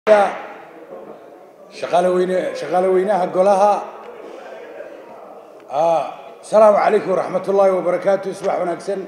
shaqaale weyne shaqaale weynaha golaha asalaamu calaykum waraxmat ullaahi wabarakaatu subax wanaagsan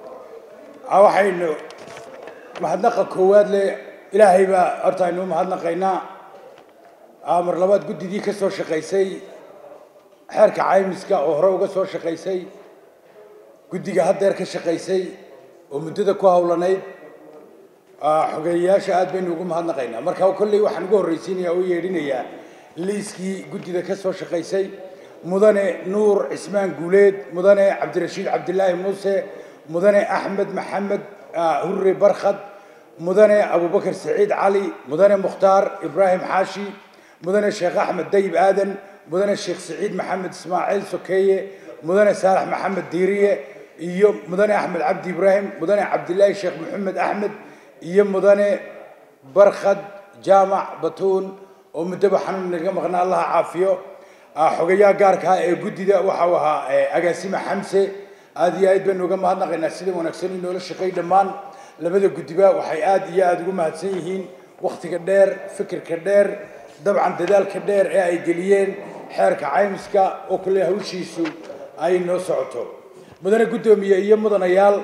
waxaynu mahadnaqa koowaad le ilaahay baa horta aynu mahadnaqaynaa mar labaad guddidii ka soo shaqaysay xeerka caymiska oo hore uga soo shaqaysay guddiga haddeer ka shaqaysay oo muddada ku hawlanayd xogeeyayaasha aad baynu ugu mahadnaqaynaa marka kolley waxaan ugu horraysiinaya oo yeedhinayaa liiskii guddida ka soo shaqaysay mudane nuur cismaan guuleed mudane cabdirashiid cabdilaahi muuse mudane axmed maxamed hurre barkhad mudane abubakar saciid cali mudane mukhtaar ibraahim xaashi mudane sheekh axmed dayib aadan mudane sheekh saciid maxamed ismaaciil sokeeye mudane saalax maxamed diiriye iyo mudane axmed cabdi ibraahim mudane cabdilaahi sheekh maxamed axmed iyo mudane barkhad jaamac batuun oo muddoba xanuun naga maqnaa allaha caafiyo xogayaha gaarka ah ee guddida waxau ahaa agaasime xamse aad iyo aad baynu uga mahadnaqaynaa sida wanaagsan inoola shaqay dhammaan labada guddiba waxay aad iyo aada ugu mahadsan yihiin wakhtiga dheer fikirka dheer dabcan dadaalka dheer ee ay geliyeen xeerka caymiska oo kale hawshiisu ay noo socoto mudane guddoomiye iyo mudanayaal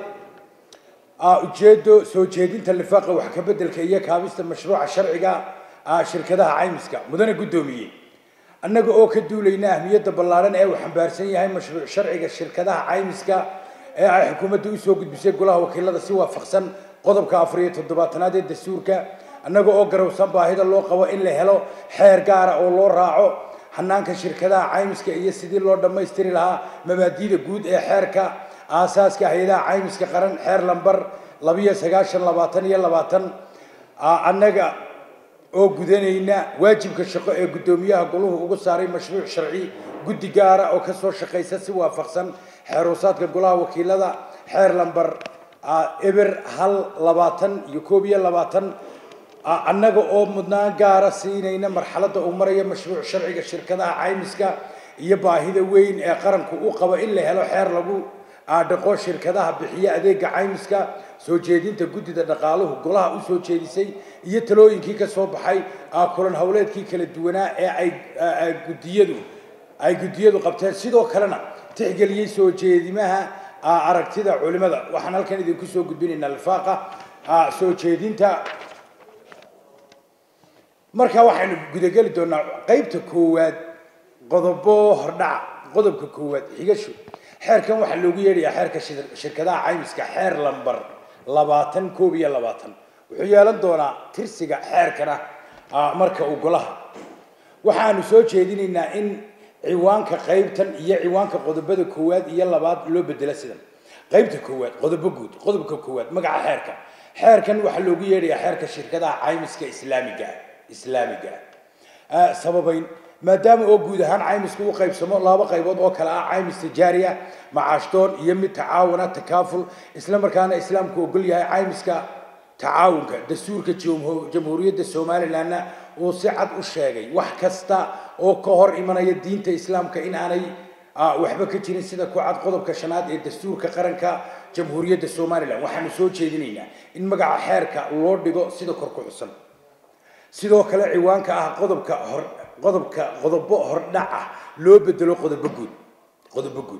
ujeedo soo jeedinta lifaaqa wax ka beddelka iyo kaabista mashruuca sharciga shirkadaha caymiska mudane guddoomiye annaga oo ka duulayna ahmiyadda ballaaran ee uu xambaarsan yahay mashruuc sharciga shirkadaha caymiska ee ay xukuumadda usoo gudbisay golaha wakiilada si waafaqsan qodobka afar iyo toddobaatanaad ee dastuurka annaga oo garowsan baahida loo qabo in la helo xeer gaara oo loo raaco hanaanka shirkadaha caymiska iyo sidii loo dhammaystiri lahaa mabaadiida guud ee xeerka aasaaska hay-adaha caymiska qaran xeer lambar labiyo sagaashan labaatan iyo labaatan annaga oo gudanayna waajibka shaqo ee guddoomiyaha goluhu ugu saaray mashruuc sharci guddi gaara oo kasoo shaqaysa si waafaqsan xeeruusaadka golaha wakiilada xeer lambar eber hal labaatan iyo koob iyo labaatan annaga oo mudnaan gaara siinayna marxaladda uu maraya mashruuc sharciga shirkadaha caymiska iyo baahida weyn ee qaranku u qabo in la helo xeer lagu dhaqo shirkadaha bixiya adeega caymiska soo jeedinta guddida dhaqaaluhu golaha usoo jeedisay iyo talooyinkii ka soo baxay kulan howleedkii kala duwanaa ee ay guddiyadu ay guddiyadu qabteen sidoo kalena tixgeliyey soo jeedimaha aragtida culimada waxaan halkan idinku soo gudbinaynaa lifaaqa soo jeedinta marka waxaynu gudageli doonaa qeybta koowaad qodobo hordhac qodobka koowaad xigasho xeerkan waxaa loogu yeedhayaa xeerka shirkadaha caymiska xeer lambar labaatan koob iyo labaatan wuxuu yeelan doonaa tirsiga xeerkana marka uu golaha waxaanu soo jeedinaynaa in ciwaanka qaybtan iyo ciwaanka qodobada koowaad iyo labaad loo bedelo sidan qaybta koowaad qodobo guud qodobka koowaad magaca xeerka xeerkan waxaa loogu yeedhayaa xeerka shirkadaha caymiska islaamiga islaamiga sababayn maadaama oo guud ahaan caymisku u qaybsamo laba qaybood oo kale ah caymis tijaariya macaashdoon iyo mid tacaawuna takaaful isla markaana islaamku ogol yahay caymiska tacaawunka dastuurka jamhuuriyadda somalilandna uu si cad u sheegay wax kasta oo ka hor imanaya diinta islaamka in aanay waxba ka jirin sida ku cad qodobka shanaad ee dastuurka qaranka jamhuuriyadda somalilan waxaanu soo jeedinaynaa in magaca xeerka loo dhigo sida kor ku xusan sidoo kale ciwaanka ah qodobka hor qodobka qodobo hordhac ah loo bedelo qodobo guud qodobo guud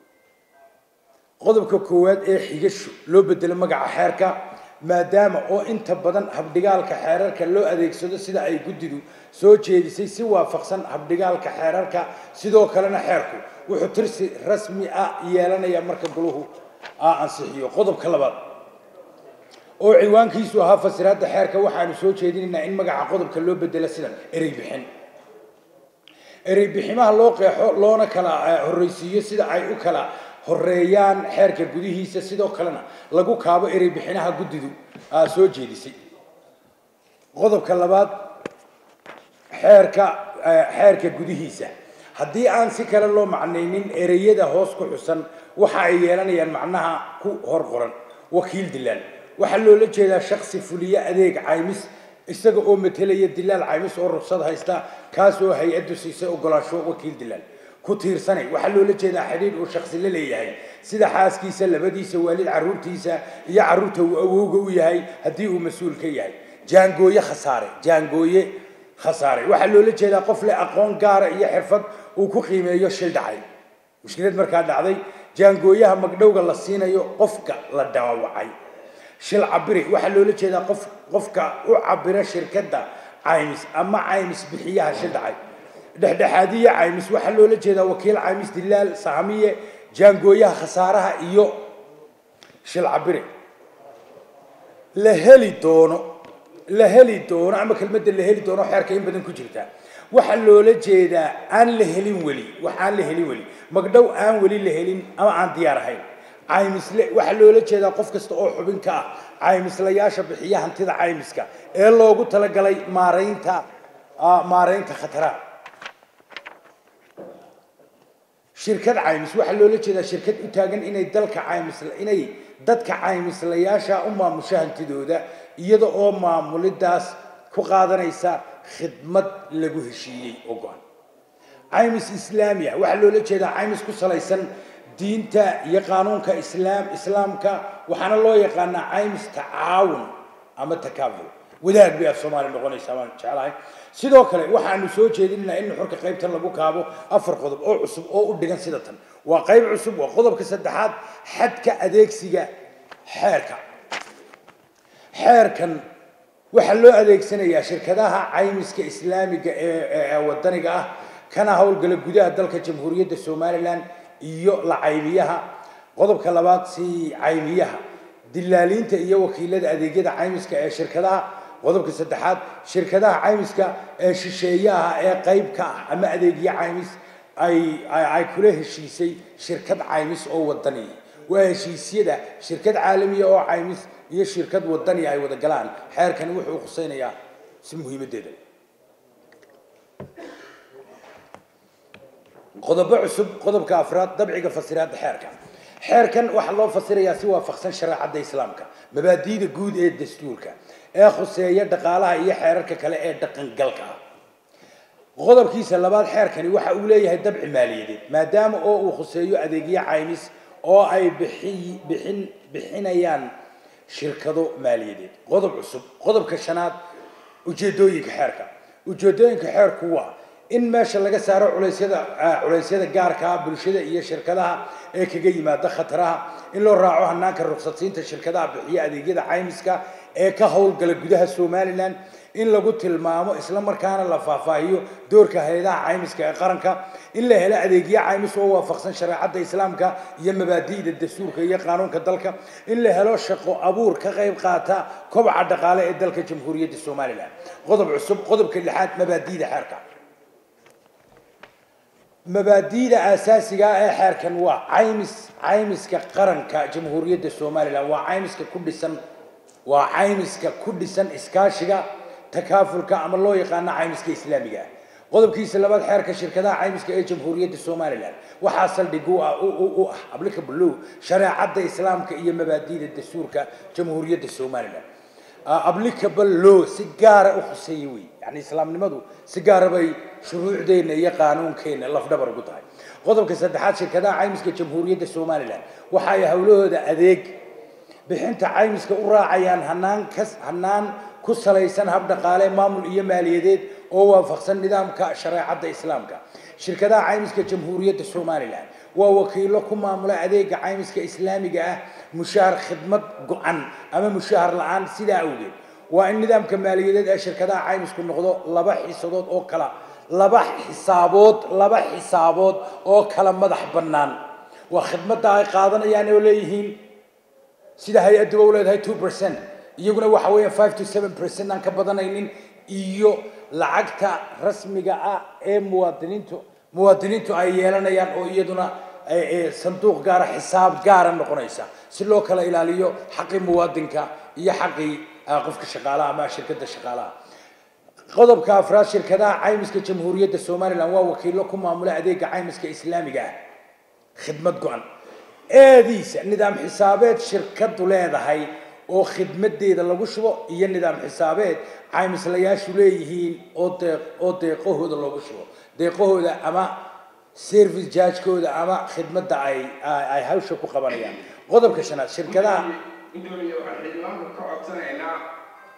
qodobka koowaad ee xigasho loo bedelo magaca xeerka maadaama oo inta badan habdhigaalka xeerarka loo adeegsado sida ay guddidu soo jeedisay si waafaqsan habdhigaalka xeerarka sidoo kalena xeerku wuxuu tirsi rasmi ah yeelanayaa marka goluhu ansixiyo qodobka labaad oo ciwaankiisu ahaa fasiraadda xeerka waxaanu soo jeedinaynaa in magaca qodobka loo bedelo sidan erey bixin erey biximaha loo qeexo loona kala horreysiiyo sida ay u kala horeeyaan xeerka gudihiisa sidoo kalena lagu kaabo erey bixinaha guddidu soo jeedisay qodobka labaad xeerka xeerka gudihiisa haddii aan si kale loo macnaynin ereyada hoos ku xusan waxa ay yeelanayaan macnaha ku hor qoran wakiil dilaan waxaa loola jeedaa shaksi fuliye adeeg caymis isaga oo matelaya dilaal caymis oo rugsad haysta kaasoo hay-addu siisay ogolaansho wakiil dilaal ku tiirsanay waxaa loola jeedaa xidhiidh uu shaksi la leeyahay sida xaaskiisa labadiisa waalid carruurtiisa iyo carruurta uu awowga u yahay haddii uu mas-uul ka yahay jaangooye khasaare jaangooye khasaare waxaa loola jeedaa qof leh aqoon gaara iyo xirfad uu ku qiimeeyo shil dhacay mushkilad markaa dhacday jaangooyaha magdhowga la siinayo qofka la dhaawacay shil cabiri waxaa loola jeedaa qof qofka u cabira shirkadda caymis ama caymis bixiyaha shil dhacay dhexdhexaadiye caymis waxaa loola jeedaa wakiil caymis dilaal saamiye jaangooyaha khasaaraha iyo shil cabire la heli doono la heli doono ama kelmadda la heli doono xeerka in badan ku jirta waxaa loola jeedaa aan la helin weli wax aan la helin weli magdhow aan weli la helin ama aan diyaar ahayn caymisle waxaa loola jeedaa qof kasta oo xubin ka ah caymislayaasha bixiya hantida caymiska ee loogu talagalay maaraynta maaraynta khataraha shirkad caymis waxaa loola jeedaa shirkad u taagan inay dalka caymis inay dadka caymislayaasha u maamusho hantidooda iyada oo maamulidaas ku qaadanaysa khidmad lagu heshiiyey oo go-an caymis islaamiya waxaa loola jeedaa caymis ku salaysan diinta iyo qaanuunka islaam islaamka waxaana loo yaqaanaa caymis tacaawun ama takaaful wadaag bay af soomaali noqonaysaa baan jeclahay sidoo kale waxaanu soo jeedinaynaa in nuxurka qaybtan lagu kaabo afar qodob oo cusub oo u dhigan sida tan waa qayb cusub waa qodobka saddexaad xadka adeegsiga xeerka xeerkan waxaa loo adeegsanayaa shirkadaha caymiska islaamiga ee wadaniga ah kana howlgala gudaha dalka jamhuuriyadda somalilan iyo la caymiyaha qodobka labaad si caymiyaha dilaaliinta iyo wakiilada adeegyada caymiska ee shirkadaha qodobka saddexaad shirkadaha caymiska ee shisheeyaha ee qayb ka ah ama adeegyo caymis ay ay kula heshiisay shirkad caymis oo wadani waa heshiisyada shirkad caalamiya oo caymis iyo shirkad wadani ay wada galaan xeerkani wuxuu khusaynayaa si muhiimadeeda qodobo cusub qodobka afraad dabciga fasiraadda xeerka xeerkan waxaa loo fasirayaa si waafaqsan shareecadda islaamka mabaadi'da guud ee dastuurka ee khuseeya dhaqaalaha iyo xeerarka kale ee dhaqangalka ah qodobkiisa labaad xeerkani waxa uu leeyahay dabci maaliyadeed maadaama oo uu khuseeyo adeegyo caymis oo ay bixi bixin bixinayaan shirkado maaliyadeed qodob cusub qodobka shanaad ujeedooyinka xeerka ujeedooyinka xeerku waa in meesha laga saaro culeysyada culeysyada gaarka ah bulshada iyo shirkadaha ee kaga yimaada khataraha in loo raaco hanaanka ruqsadsiinta shirkadaha bixiya adeegyada caymiska ee ka howlgala gudaha somalilan in lagu tilmaamo isla markaana la faahfaahiyo doorka hay-adaha caymiska ee qaranka in la helo adeegyo caymis oo waafaqsan shareecadda islaamka iyo mabaadi'da dastuurka iyo qaanuunka dalka in la helo shaqo abuur ka qayb qaata kobaca dhaqaale ee dalka jamhuuriyadda somalilan qodob cusub qodobka lixaad mabaadi'da xeerka mabaadi'da aasaasiga ah ee xeerkan waa caymis caymiska qaranka jamhuuriyadda somalilan waa caymiska ku dhisan waa caymiska ku dhisan iskaashiga takaafulka ama loo yaqaano caymiska islaamiga ah qodobkiisa labaad xeerka shirkadaha caymiska ee jamhuuriyadda somalilan waxaa saldhig u ah u ah applicable law shareecadda islaamka iyo mabaadi'da dastuurka jamhuuriyadda somalilan applicable law si gaara u khuseeya wey yani islaamnimadu si gaara bay shuruucdeenna iyo qaanuunkeenna lafdhabar ugu tahay qodobka saddexaad shirkadaha caymiska jamhuuriyadda somalilan waxa ay howlahooda adeeg bixinta caymiska u raacayaan hanaan kas hanaan ku salaysan hab dhaqaale maamul iyo maaliyadeed oo waafaqsan nidaamka shareecadda islaamka shirkadaha caymiska jamhuuriyadda somalilan waa wakiilo ku maamula adeega caymiska islaamiga ah mushaar khidmad go-an ama mushaahar la-aan sidaa awgeed waa in nidaamka maaliyadeed ee shirkadaha caymisku noqdo laba xiisadood oo kala laba xisaabood laba xisaabood oo kala madax bannaan waa khidmadda ay qaadanayaan oo leeyihiin sida hay-adduba u leedahay two percent iyaguna waxa weeyaan five to seven percent aan ka badanaynin iyo lacagta rasmiga ah ee muwaadiniintu muwaadiniintu ay yeelanayaan oo iyaduna sanduuq gaara xisaab gaara noqonaysa si loo kala ilaaliyo xaqii muwaadinka iyo xaqii qofka shaqaalaha ama shirkadda shaqaalaha qodobka afraad shirkadaha caymiska jamhuuriyadda somalilan waa wakiilo ku maamula adeega caymiska islaamiga ah khidmad go-an eediisa nidaam xisaabeed shirkadu leedahay oo khidmadeeda lagu shubo iyo nidaam xisaabeed caymislayaashu leeyihiin oo deeq oo deeqahooda loogu shubo deeqahooda ama service jargekooda ama khidmadda ay ay hawsha ku qabanayaan qodobka shanaad shirkadaha gudoomiye waxaan xildhibaanka ka codsanaynaa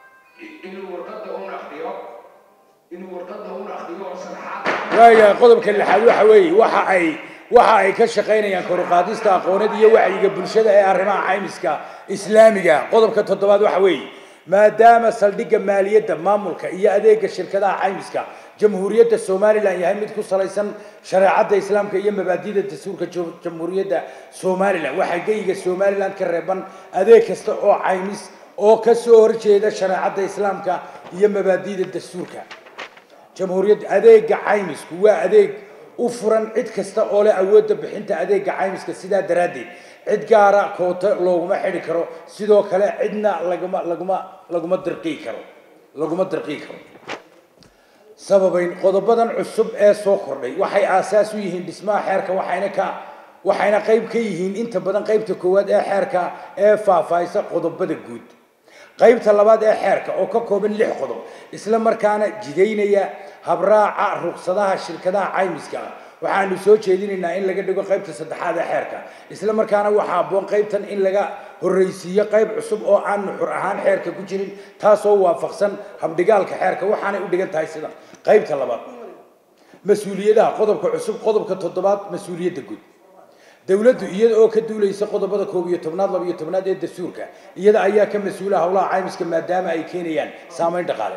inuu warqadda un akriyo inuu warqadda un akriyo oo sharaxaad waayahay qodobka lixaad waxa weeye waxa ay waxa ay ka shaqaynayaan kor u qaadista aqoonad iyo wacyiga bulshada ee arrimaha caymiska islaamiga qodobka toddobaad waxa weeye maadaama saldhigga maaliyadda maamulka iyo adeega shirkadaha caymiska jamhuuriyadda somalilan yahay mid ku salaysan shareecadda islaamka iyo mabaadida dastuurka jo- jamhuuriyadda somalilan waxaa geyiga somalilan ka reeban adeeg kasta oo caymis oo ka soo horjeeda shareecadda islaamka iyo mabaadida dastuurka jamhuuriyadda adeega caymisku waa adeeg u furan cid kasta oo leh awoodda bixinta adeega caymiska sidaa daraaddeed cid gaara koota looguma xidhi karo sidoo kale cidna laguma laguma laguma dirqii karo laguma dirqii karo sababayn qodobadan cusub ee soo kordhay waxay aasaas u yihiin dhismaha xeerka waxayna ka waxayna qayb ka yihiin inta badan qaybta koowaad ee xeerka ee faahfaahisa qodobada guud qaybta labaad ee xeerka oo ka kooban lix qodob isla markaana jidaynaya habraaca ruqsadaha shirkadaha caymiska ah waxaanu soo jeedinaynaa in laga dhigo qaybta saddexaad ee xeerka isla markaana waxaa habboon qaybtan in laga horreysiiyo qayb cusub oo aan nuxur ahaan xeerka ku jirin taasoo waafaqsan habdhigaalka xeerka waxaanay u dhigan tahay sida qaybta labaad mas-uuliyadaha qodobka cusub qodobka toddobaad mas-uuliyadda guud dowladdu iyada oo ka duulaysa qodobada koob iyo tobnaad laba iyo tobnaad ee dastuurka iyada ayaa ka mas-uula howlaha caymiska maadaama ay keenayaan saameyn dhaqaale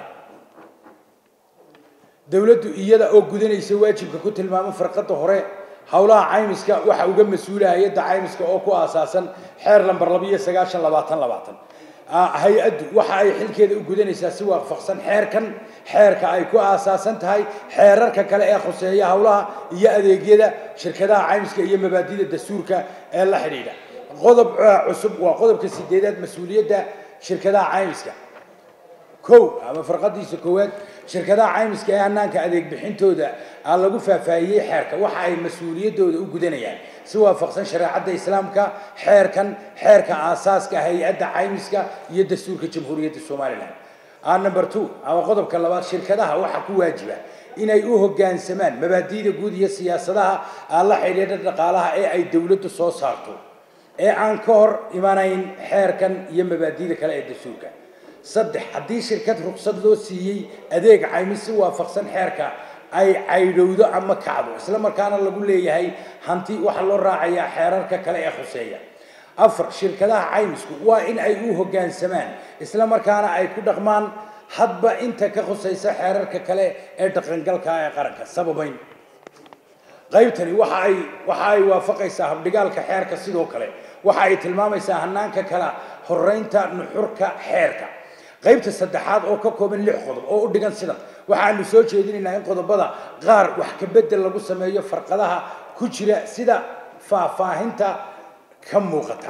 dowladdu iyada oo gudanaysa waajibka ku tilmaamo farqada hore howlaha caymiska waxa uga mas-uula hay-adda caymiska oo ku aasaasan xeer lamber laba iyo sagaashan labaatan labaatan hay-addu waxa ay xilkeeda u gudanaysaa si waafaqsan xeerkan xeerka ay ku aasaasan tahay xeerarka kale ee khuseeya howlaha iyo adeegyada shirkadaha caymiska iyo mabaadida dastuurka ee la xidhiidha qodob cusub waa qodobka sideedaad mas-uuliyadda shirkadaha caymiska kow ama farqadiisa koowaad shirkadaha caymiska ee hanaanka adeeg bixintooda aa lagu faahfaahiyey xeerka waxa ay mas-uuliyaddooda u gudanayaan si waafaqsan shareecadda islaamka xeerkan xeerka aasaaska hay-adda caymiska iyo dastuurka jamhuuriyadda somalilan number two ama qodobka labaad shirkadaha waxaa ku waajiba inay u hoggaansamaan mabaadi'da guud iyo siyaasadaha aan la xidhiidha dhaqaalaha ee ay dowladdu soo saarto ee aan ka hor imanayn xeerkan iyo mabaadi'da kale ee dastuurka saddex haddii shirkad ruqsad loo siiyey adeeg caymis si waafaqsan xeerka ay caydhowdo ama kacdo isla markaana lagu leeyahay hanti waxaa loo raacayaa xeerarka kale ee khuseeya afar shirkadaha caymisku waa in ay u hoggaansamaan isla markaana ay ku dhaqmaan hadba inta ka khusaysa xeerarka kale ee dhaqangalka ee qaranka sababayn qaybtani waxa ay waxa ay waafaqaysaa habdhigaalka xeerka sidoo kale waxa ay tilmaamaysaa hanaanka kala horeynta nuxurka xeerka qaybta saddexaad oo ka kooban lix qodob oo u dhigan sidan waxaanu soo jeedinaynaa in qodobada qaar wax ka bedel lagu sameeyo farqadaha ku jira sida faahfaahinta ka muuqata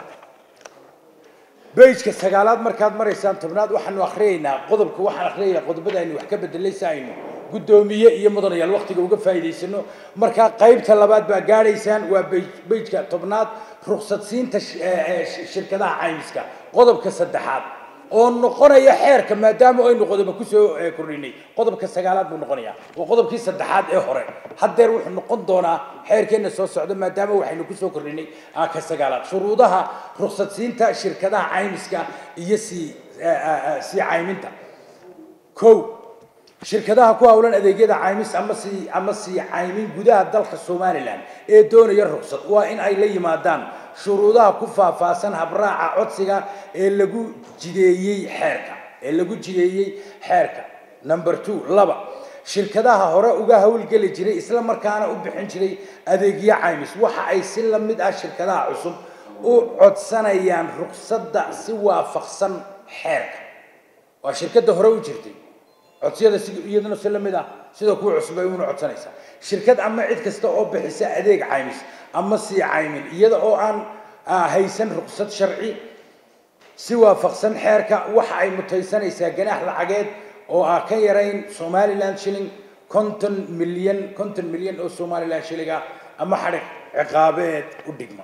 beyjka sagaalaad markaad maraysaan tobnaad waxaanu akhriyaynaa qodobka waxaan akhriyayaa qodobada aynu wax ka bedelay si aynu guddoomiye iyo mudanayaal waqtiga uga faa'iidaysano markaa qaybta labaad baa gaadhaysaan waa beyjka tobnaad ruqsadsiinta shirkadaha caymiska qodobka saddexaad oo noqonaya xeerka maadaama aynu qodoba kusoo kordhinay qodobka sagaalaad buu noqonayaa waa qodobkii saddexaad ee hore haddeer wuxuu noqon doonaa xeerkeenna soo socda maadaama waxaynu kusoo kordhinay ka sagaalaad shuruudaha ruqsadsiinta shirkadaha caymiska iyo sii sii cayminta kow shirkadaha ku howlan adeegyada caymis ama sii ama sii caymin gudaha dalka somalilan ee doonaya ruqsad waa in ay la yimaadaan shuruudaha ku faahfaahsan habraaca codsiga ee lagu jideeyey xeerka ee lagu jideeyey xeerka number two laba shirkadaha hore uga howlgeli jiray isla markaana u bixin jiray adeegyo caymis waxa ay si la mid ah shirkadaha cusub u codsanayaan ruqsadda si waafaqsan xeerka waa shirkadda hore u jirtay codsiyada si iyaduna si la mid ah sida kuwa cusub ay una codsanaysaa shirkad ama cid kasta oo bixisa adeeg caymis ama sii caymin iyada oo aan haysan ruqsad sharci si waafaqsan xeerka waxa ay mutaysanaysaa ganaax lacageed oo ah ka yarayn somaliland shilling konton milyan konton milyan oo somaliland shilling ah ama xadhig ciqaabeed u dhigma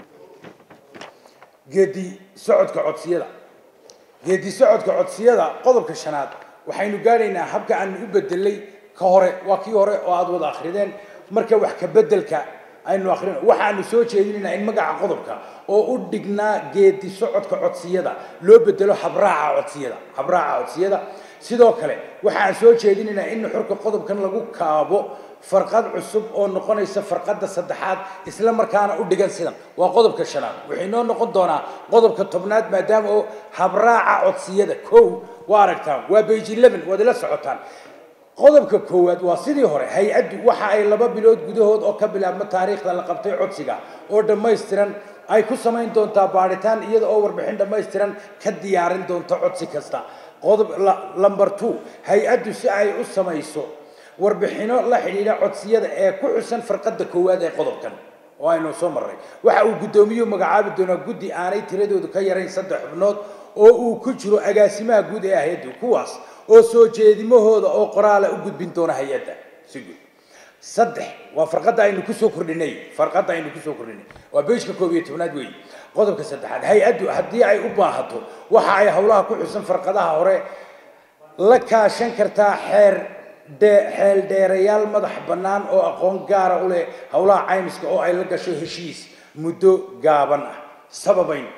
geedi socodka codsiyada geedi socodka codsiyada qodobka shanaad waxaynu gaadhaynaa habka aanu u bedelay ka hore waa kii hore oo aada wada akrideen marka wax ka bedelka aynu akhrino waxaanu soo jeedinaynaa in magaca qodobka oo u dhignaa geedi socodka codsiyada loo bedelo habraaca codsiyada habraaca codsiyada sidoo kale waxaan soo jeedinaynaa in nuxurka qodobkan lagu kaabo farqad cusub oo noqonaysa farqadda saddexaad isla markaana u dhigan sidan waa qodobka shanaad waxay noo noqon doonaa qodobka tobnaad maadaama oo habraaca codsiyada kow waa aragtaan waa bage eleven waad ila socotaan qodobka koowaad waa sidii hore hay-addu waxa ay laba bilood gudahood oo ka bilaabma taariikhda la qabtay codsiga oo dhammaystiran ay ku samayn doontaa baadhitaan iyada oo warbixin dhammaystiran ka diyaarin doonta codsi kasta qodob lamber two hay-addu si ay u samayso warbixino la xidhiidha codsiyada ee ku xusan farqadda koowaad ee qodobkan oo aynu soo marray waxa uu guddoomiyuhu magacaabi doonaa guddi aanay tiradoodu ka yarayn saddex xubnood oo uu ku jiro agaasimaha guud ee hay-addu kuwaas oo soo jeedimahooda oo qoraala u gudbin doona hay-adda si guud saddex waa farqadda aynu kusoo kordhinay farqadda aynu kusoo kordhinay waa beejka koob iyo tobnaad weeye qodobka saddexaad hay-addu haddii ay u baahato waxa ay howlaha ku xusan farqadaha hore la kaashan kartaa xeer xeel dheerayaal madax bannaan oo aqoon gaara u leh howlaha caymiska oo ay la gasho heshiis muddo gaaban ah sababayn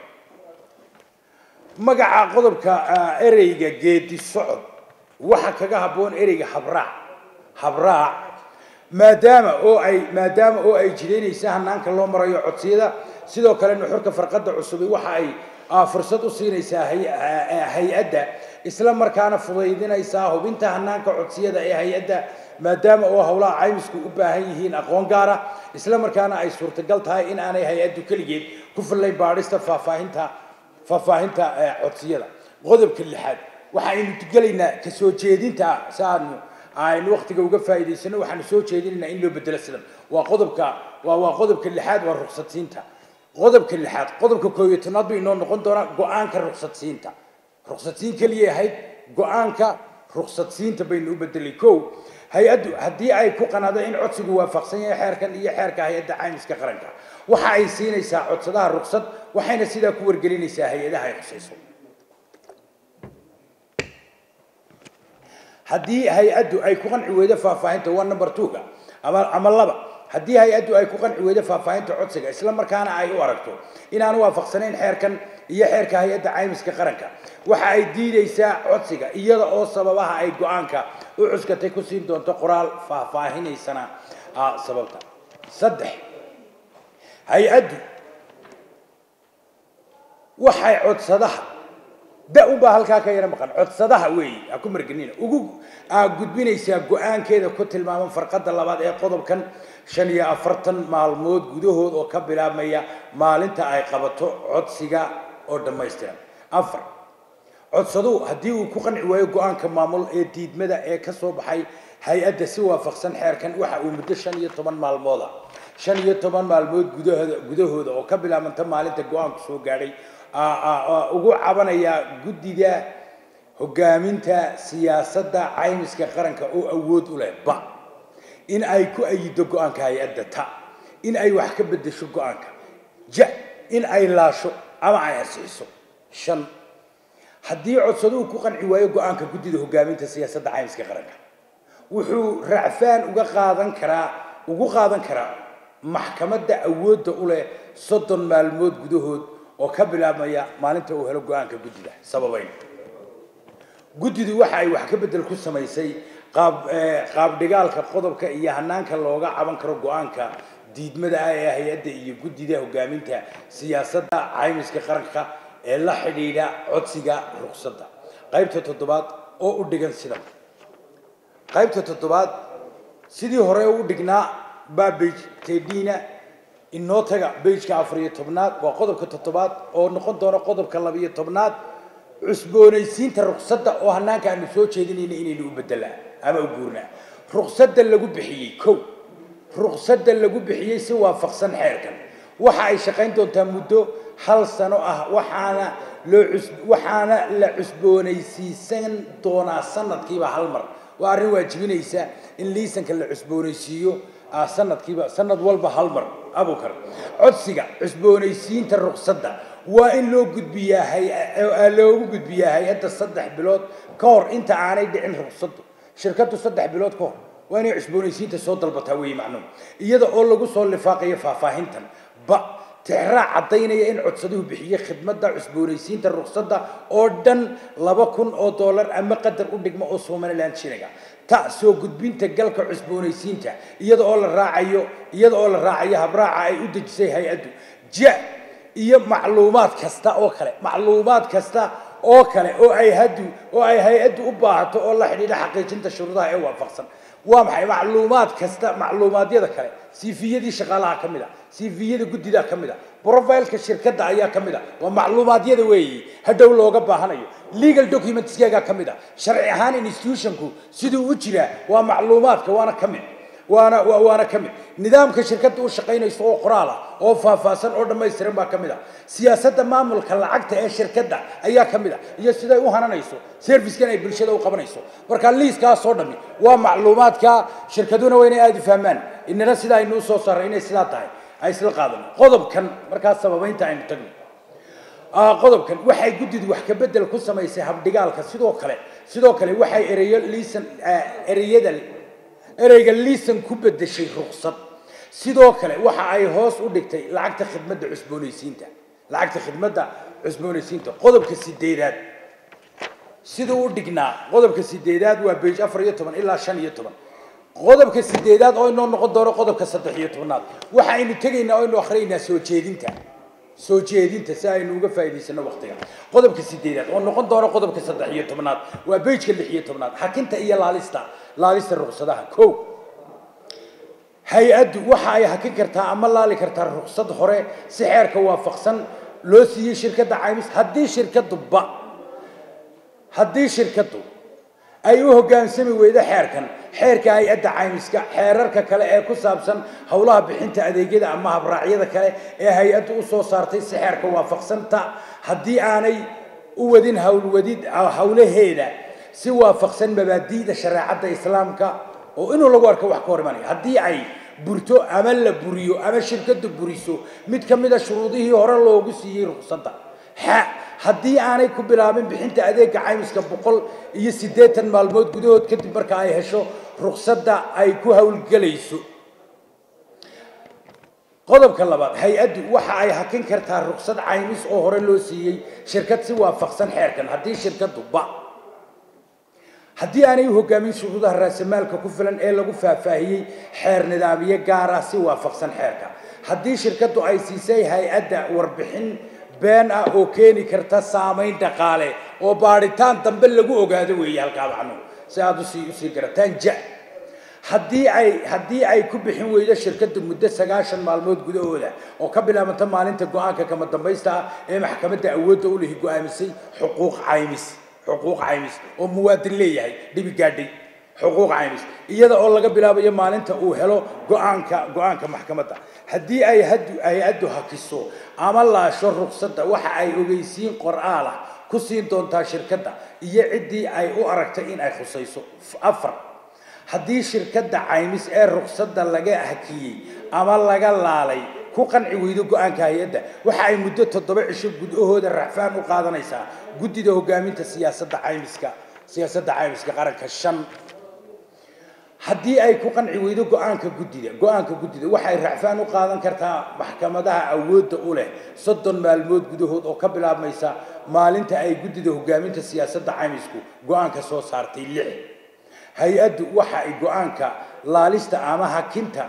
magaca qodobka ereyga geedi socod waxa kaga habboon ereyga habraac habraac maadaama oo ay maadaama oo ay jidaynaysa hanaanka loo marayo codsiyada sidoo kale nuxurka farqadda cusubi waxa ay fursad u siinaysaa hay-adda isla markaana fudaydinaysaa hubinta hanaanka codsiyada ee hay-adda maadaama oo howlaha caymisku u baahan yihiin aqoon gaara isla markaana ay suurtagal tahay in aanay hay-addu keligeed ku fillayn baadhista faahfaahinta faahfaahinta codsiyada qodobka lixaad waxaynu gelaynaa ka soo jeedinta si aanu aynu waqtiga uga faa'iidaysano waxaanu soo jeedinaynaa in loo bedelo sidan waa qodobka waa waa qodobka lixaad waa ruqsadsiinta qodobka lixaad qodobka koob iyo tobnaad bay inoo noqon doonaa go-aanka ruqsadsiinta ruqsadsiin keliya ahayd go-aanka ruqsadsiinta baynu u bedelay kow hay-addu haddii ay ku qanado in codsigu waafaqsan yahay xeerkan iyo xeerka hay-adda caymiska qaranka waxa ay siinaysaa codsadaha ruqsad waxayna sidaa ku wargelinaysaa hay-adaha ay khusayso haddii hay-addu ay ku qanci weydo faahfaahinta waa number two-ga ama ama laba haddii hay-addu ay ku qanci weydo faahfaahinta codsiga isla markaana ay u aragto inaan waafaqsanayn xeerkan iyo xeerka hay-adda caymiska qaranka waxa ay diidaysaa codsiga iyada oo sababaha ay go-aanka u cuskatay ku siin doonto qoraal faahfaahinaysana sababta saddex hay-addu waxay codsadaha da unbaa halkaa ka yara maqan codsadaha weeye ha ku margenina ugu gudbinaysaa go-aankeeda ku tilmaaman farqadda labaad ee qodobkan shan iyo afartan maalmood gudahood oo ka bilaabmaya maalinta ay qabato codsiga oo dhammaystiran afar codsaduhu haddii uu ku qanci waayo go-aanka maamul ee diidmada ee ka soo baxay hay-adda si waafaqsan xeerkan waxa uu muddo shan iyo toban maalmooda shan iyo toban maalmood gudahooda gudahooda oo ka bilaabanta maalinta go-aanku soo gaadhay ugu cabanayaa guddida hogaaminta siyaasadda caymiska qaranka oo awood u leh ba in ay ku ayido go-aanka hay-adda ta in ay wax ka bedesho go-aanka ja in ay laasho ama ay asixiso shan haddii codsaduhu ku qanci waayo go-aanka guddida hogaaminta siyaasadda caymiska qaranka wuxuu racfaan uga qaadan karaa ugu qaadan karaa maxkamadda awoodda u leh soddon maalmood gudahood oo ka bilaabmaya maalinta uu helo go-aanka guddida sababayn guddidu waxa ay wax ka bedel ku samaysay qaab qaabdhigaalka qodobka iyo hanaanka looga caban karo go-aanka diidmada ah ee hay-adda iyo guddida hogaaminta siyaasadda caymiska qaranka ee la xidhiidha codsiga ruqsadda qaybta toddobaad oo u dhigan sidan qaybta toddobaad sidii hore u dhignaa babbage tedina inoo taga bejka afar iyo tobnaad waa qodobka toddobaad oo noqon doona qodobka labiyo tobnaad cusboonaysiinta ruqsadda oo hanaanka aanu soo jeedinayna inaynu u bedelaa ama u guurnaa ruqsadda lagu bixiyey kow ruqsadda lagu bixiyey si waafaqsan xeerkan waxa ay shaqayn doontaa muddo hal sano ah waxaana loo cus waxaana la cusboonaysiisan doonaa sanadkiiba hal mar waa arrin waajibinaysa in liisanka la cusboonaysiiyo sanadkiiba sanad walba hal mar abukar codsiga cusboonaysiinta ruqsadda waa in loo gudbiyaa hay loogu gudbiyaa hay-adda saddex bilood ka hor inta aanay dhicin ruqsaddu shirkaddu saddex bilood ka hor waa inay cusboonaysiinta soo dalbataa weeye macnuhu iyada oo lagu soo lifaaqayo faahfaahintan ba tixraac caddaynaya in codsaduhu bixiye khidmadda cusboonaysiinta ruqsadda oo dhan laba kun oo dollar ama qadar u dhigma oo somaliland shiliga ta soo gudbinta galka cusboonaysiinta iyada oo la raacayo iyada oo la raacayo habraaca ay u dejisay hay-addu ja iyo macluumaad kasta oo kale macluumaad kasta oo kale oo ay hadu oo ay hay-addu u baahato oo la xidhiidha xaqiijinta shuruudaha ee waafaqsan waa maxay macluumaad kasta macluumaadyada kale siifiyadii shaqaalaha ka mid a siifiyada guddida ka mid a profileka shirkadda ayaa ka mid a waa macluumaadyada weeyi hadhow looga baahanayo legal documentskeegaa ka mid a sharci ahaan institutionku siduu u jiraa waa macluumaadka waana ka mid waana waana ka mid nidaamka shirkadda u shaqaynayso oo qoraal ah oo faahfaahsan oo dhammaystiran baa ka mid ah siyaasadda maamulka lacagta ee shirkadda ayaa ka mid ah iyo siday u hananayso servicekan ay bulshada u qabanayso marka liiskaasoo dhami waa macluumaadka shirkaduna waa inay aada u fahmaan inana sidaa aynu usoo saaray inay sidaa tahay ay isla qaadano qodobkan markaas sababaynta aynu tagno qodobkan waxay guddidu wax ka bedel ku samaysay habdhigaalka sidoo kale sidoo kale waxay ereyo liisan ereyada ereyga liisan ku bedeshay ruqsad sidoo kale waxa ay hoos u dhigtay lacagta khidmadda cusboonaysiinta lacagta khidmadda cusboonaysiinta qodobka sideedaad siduu u dhignaa qodobka sideedaad waa bage afar iyo toban ilaa shan iyo toban qodobka sideedaad oo inoo noqon doono qodobka saddex iyo tobanaad waxaynu tegaynaa oo aynu akhriyaynaa soo jeedinta soo jeedinta si aynu uga faa'iidaysano waqtiga qodobka sideedaad oo noqon doono qodobka saddex iyo tobanaad waa bejka lix iyo tobanaad xakinta iyo laalista laalista ruqsadaha kow hay-addu waxa ay hakin kartaa ama laali kartaa ruqsad hore si xeerka waafaqsan loo siiyey shirkadda caymis haddii shirkadduba haddii shirkaddu ay u hoggaansami weydo xeerkan xeerka hay-adda caymiska xeerarka kale ee ku saabsan howlaha bixinta adeegyada ama habraacyada kale ee hay-addu u soo saartay si xeerka waafaqsanta haddii aanay u wadin howlwadid howlaheeda si waafaqsan mabaadi'da shareecadda islaamka oo inuu lagu arko wax ka hor imanaya haddii ay burto ama la buriyo ama shirkaddu buriso mid ka mid a shuruudihii hore loogu siiyey ruqsadda xa haddii aanay ku bilaabin bixinta adeega caymiska boqol iyo siddeetan maalmood gudahood kadib marka ay hesho ruqsadda ay ku howlgelayso qodobka labaad hay-addu waxa ay hakin kartaa ruqsad caymis oo hore loo siiyey shirkad si waafaqsan xeerkan haddii shirkaddu ba haddii aanay u hoggaamin shuruudaha raasamaalka ku filan ee lagu faahfaahiyey xeer nidaamiye gaar ah si waafaqsan xeerka haddii shirkaddu ay siisay hay-adda warbixin been ah oo keeni karta saamayn dhaqaale oo baadhitaan dambe lagu ogaado weeye halkaa macnuhu si aada usii usii garataan ja haddii ay haddii ay ku bixin weydo shirkadda muddo sagaashan maalmood gudahooda oo ka bilaabanta maalinta go-aanka kama dambaysta ah ee maxkamadda awoodda u lihi go-aamisay xuquuq caymis xuquuq caymis oo muwaadin leeyahay dhibi gaadhay xuquuq caymis iyada oo laga bilaabayo maalinta uu helo go-aanka go-aanka maxkamadda haddii ay hadu hay-addu hakiso ama laasho ruqsadda waxa ay ogeysiin qor-aal ah ku siin doontaa shirkadda iyo ciddii ay u aragtay in ay khusayso afar haddii shirkadda caymis ee ruqsadda laga hakiyey ama laga laalay ku qanci weydo go-aanka hay-adda waxa ay muddo toddoba cisho gudahooda racfaan u qaadanaysaa guddida hoggaaminta siyaasadda caymiska siyaasadda caymiska qaranka shan haddii ay ku qanci weydo go-aanka guddida go-aanka guddida waxay racfaan u qaadan kartaa maxkamadaha awoodda u leh soddon maalmood gudahood oo ka bilaabmaysa maalinta ay guddida hoggaaminta siyaasadda caymisku go-aanka soo saartay lix hay-addu waxa ay go-aanka laalista ama hakinta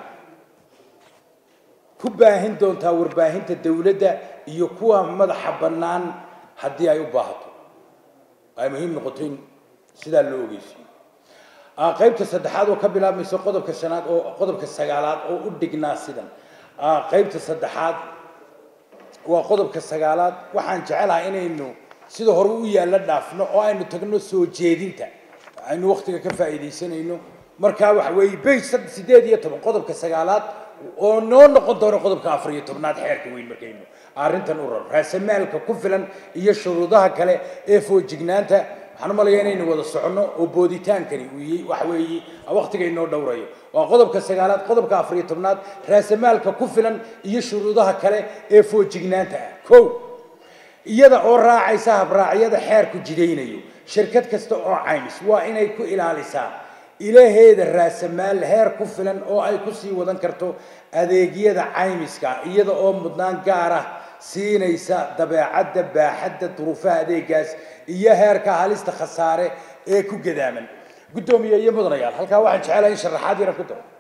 ku baahin doontaa warbaahinta dowladda iyo kuwa madaxa bannaan haddii ay u baahato ay muhiim noqoto in sidaa loo ogeysiyo qaybta saddexaad oo ka bilaabmaysa qodobka shanaad oo qodobka sagaalaad oo u dhignaa sidan qaybta saddexaad waa qodobka sagaalaad waxaan jecelahay inaynu sida hore u yaalla dhaafno oo aynu tagno soo jeedinta aynu waktiga ka faa'iidaysanayno markaa waxa weeye bage sideed iyo toban qodobka sagaalaad oo noo noqon doono qodobka afar iyo tobnaad xeerka weyn markaynu arrintan u raro raasamaalka ku filan iyo shuruudaha kale ee foojignaanta waxaan u malayaa inaynu wada soconno oo booditaankani uu waxa weeye waktiga inoo dhowrayo waa qodobka sagaalaad qodobka afar iyo tobnaad raasamaalka ku filan iyo shuruudaha kale ee foojignaanta ah kow iyada oo raacaysa habraacyada xeerku jidaynayo shirkad kasta oo caymis waa inay ku ilaalisaa ilaheeda raasamaal heer ku filan oo ay kusii wadan karto adeegyada caymiska iyada oo mudnaan gaar ah siinaysa dabeecadda baaxadda duruufaha adeegaas iyo heerka halista khasaare ee ku gadaaman guddoomiye iyo mudanayaal halkaa waxaan jecelahay in sharaxaad yaran ku daro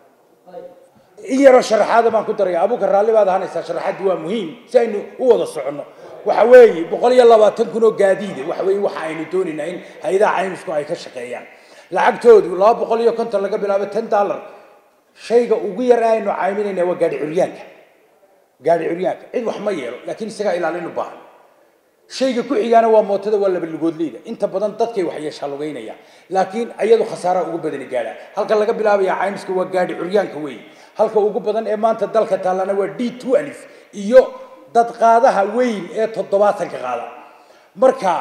in yaroo sharaxaada baan ku daraya abuka raalli baad ahaanaysaa sharaxaaddi waa muhiim si aynu u wada soconno waxa weeye boqol iyo labaatan kun oo gaadiide waxa weeye waxa aynu doonaynaa in hay-adaha caymisku ay ka shaqeeyaan lacagtoodu laba boqol iyo konton laga bilaabo ten dollar shayga ugu yar ee aynu cayminayna waa gaadhi curyaanka gaadhi curyaanka cid wax ma yeelo laakiin isagaa ilaalin u baahan shayga ku xigaana waa mootada waa laba lugoodleyda inta badan dadkay wax yeeshaa lugaynaya laakiin iyadu khasaaraha ugu badani gaadha halka laga bilaabaya caymiska waa gaadhi curyaanka weeye halka ugu badan ee maanta dalka taallana waa d two alif iyo dad qaadaha weyn ee toddobaatanka qaada marka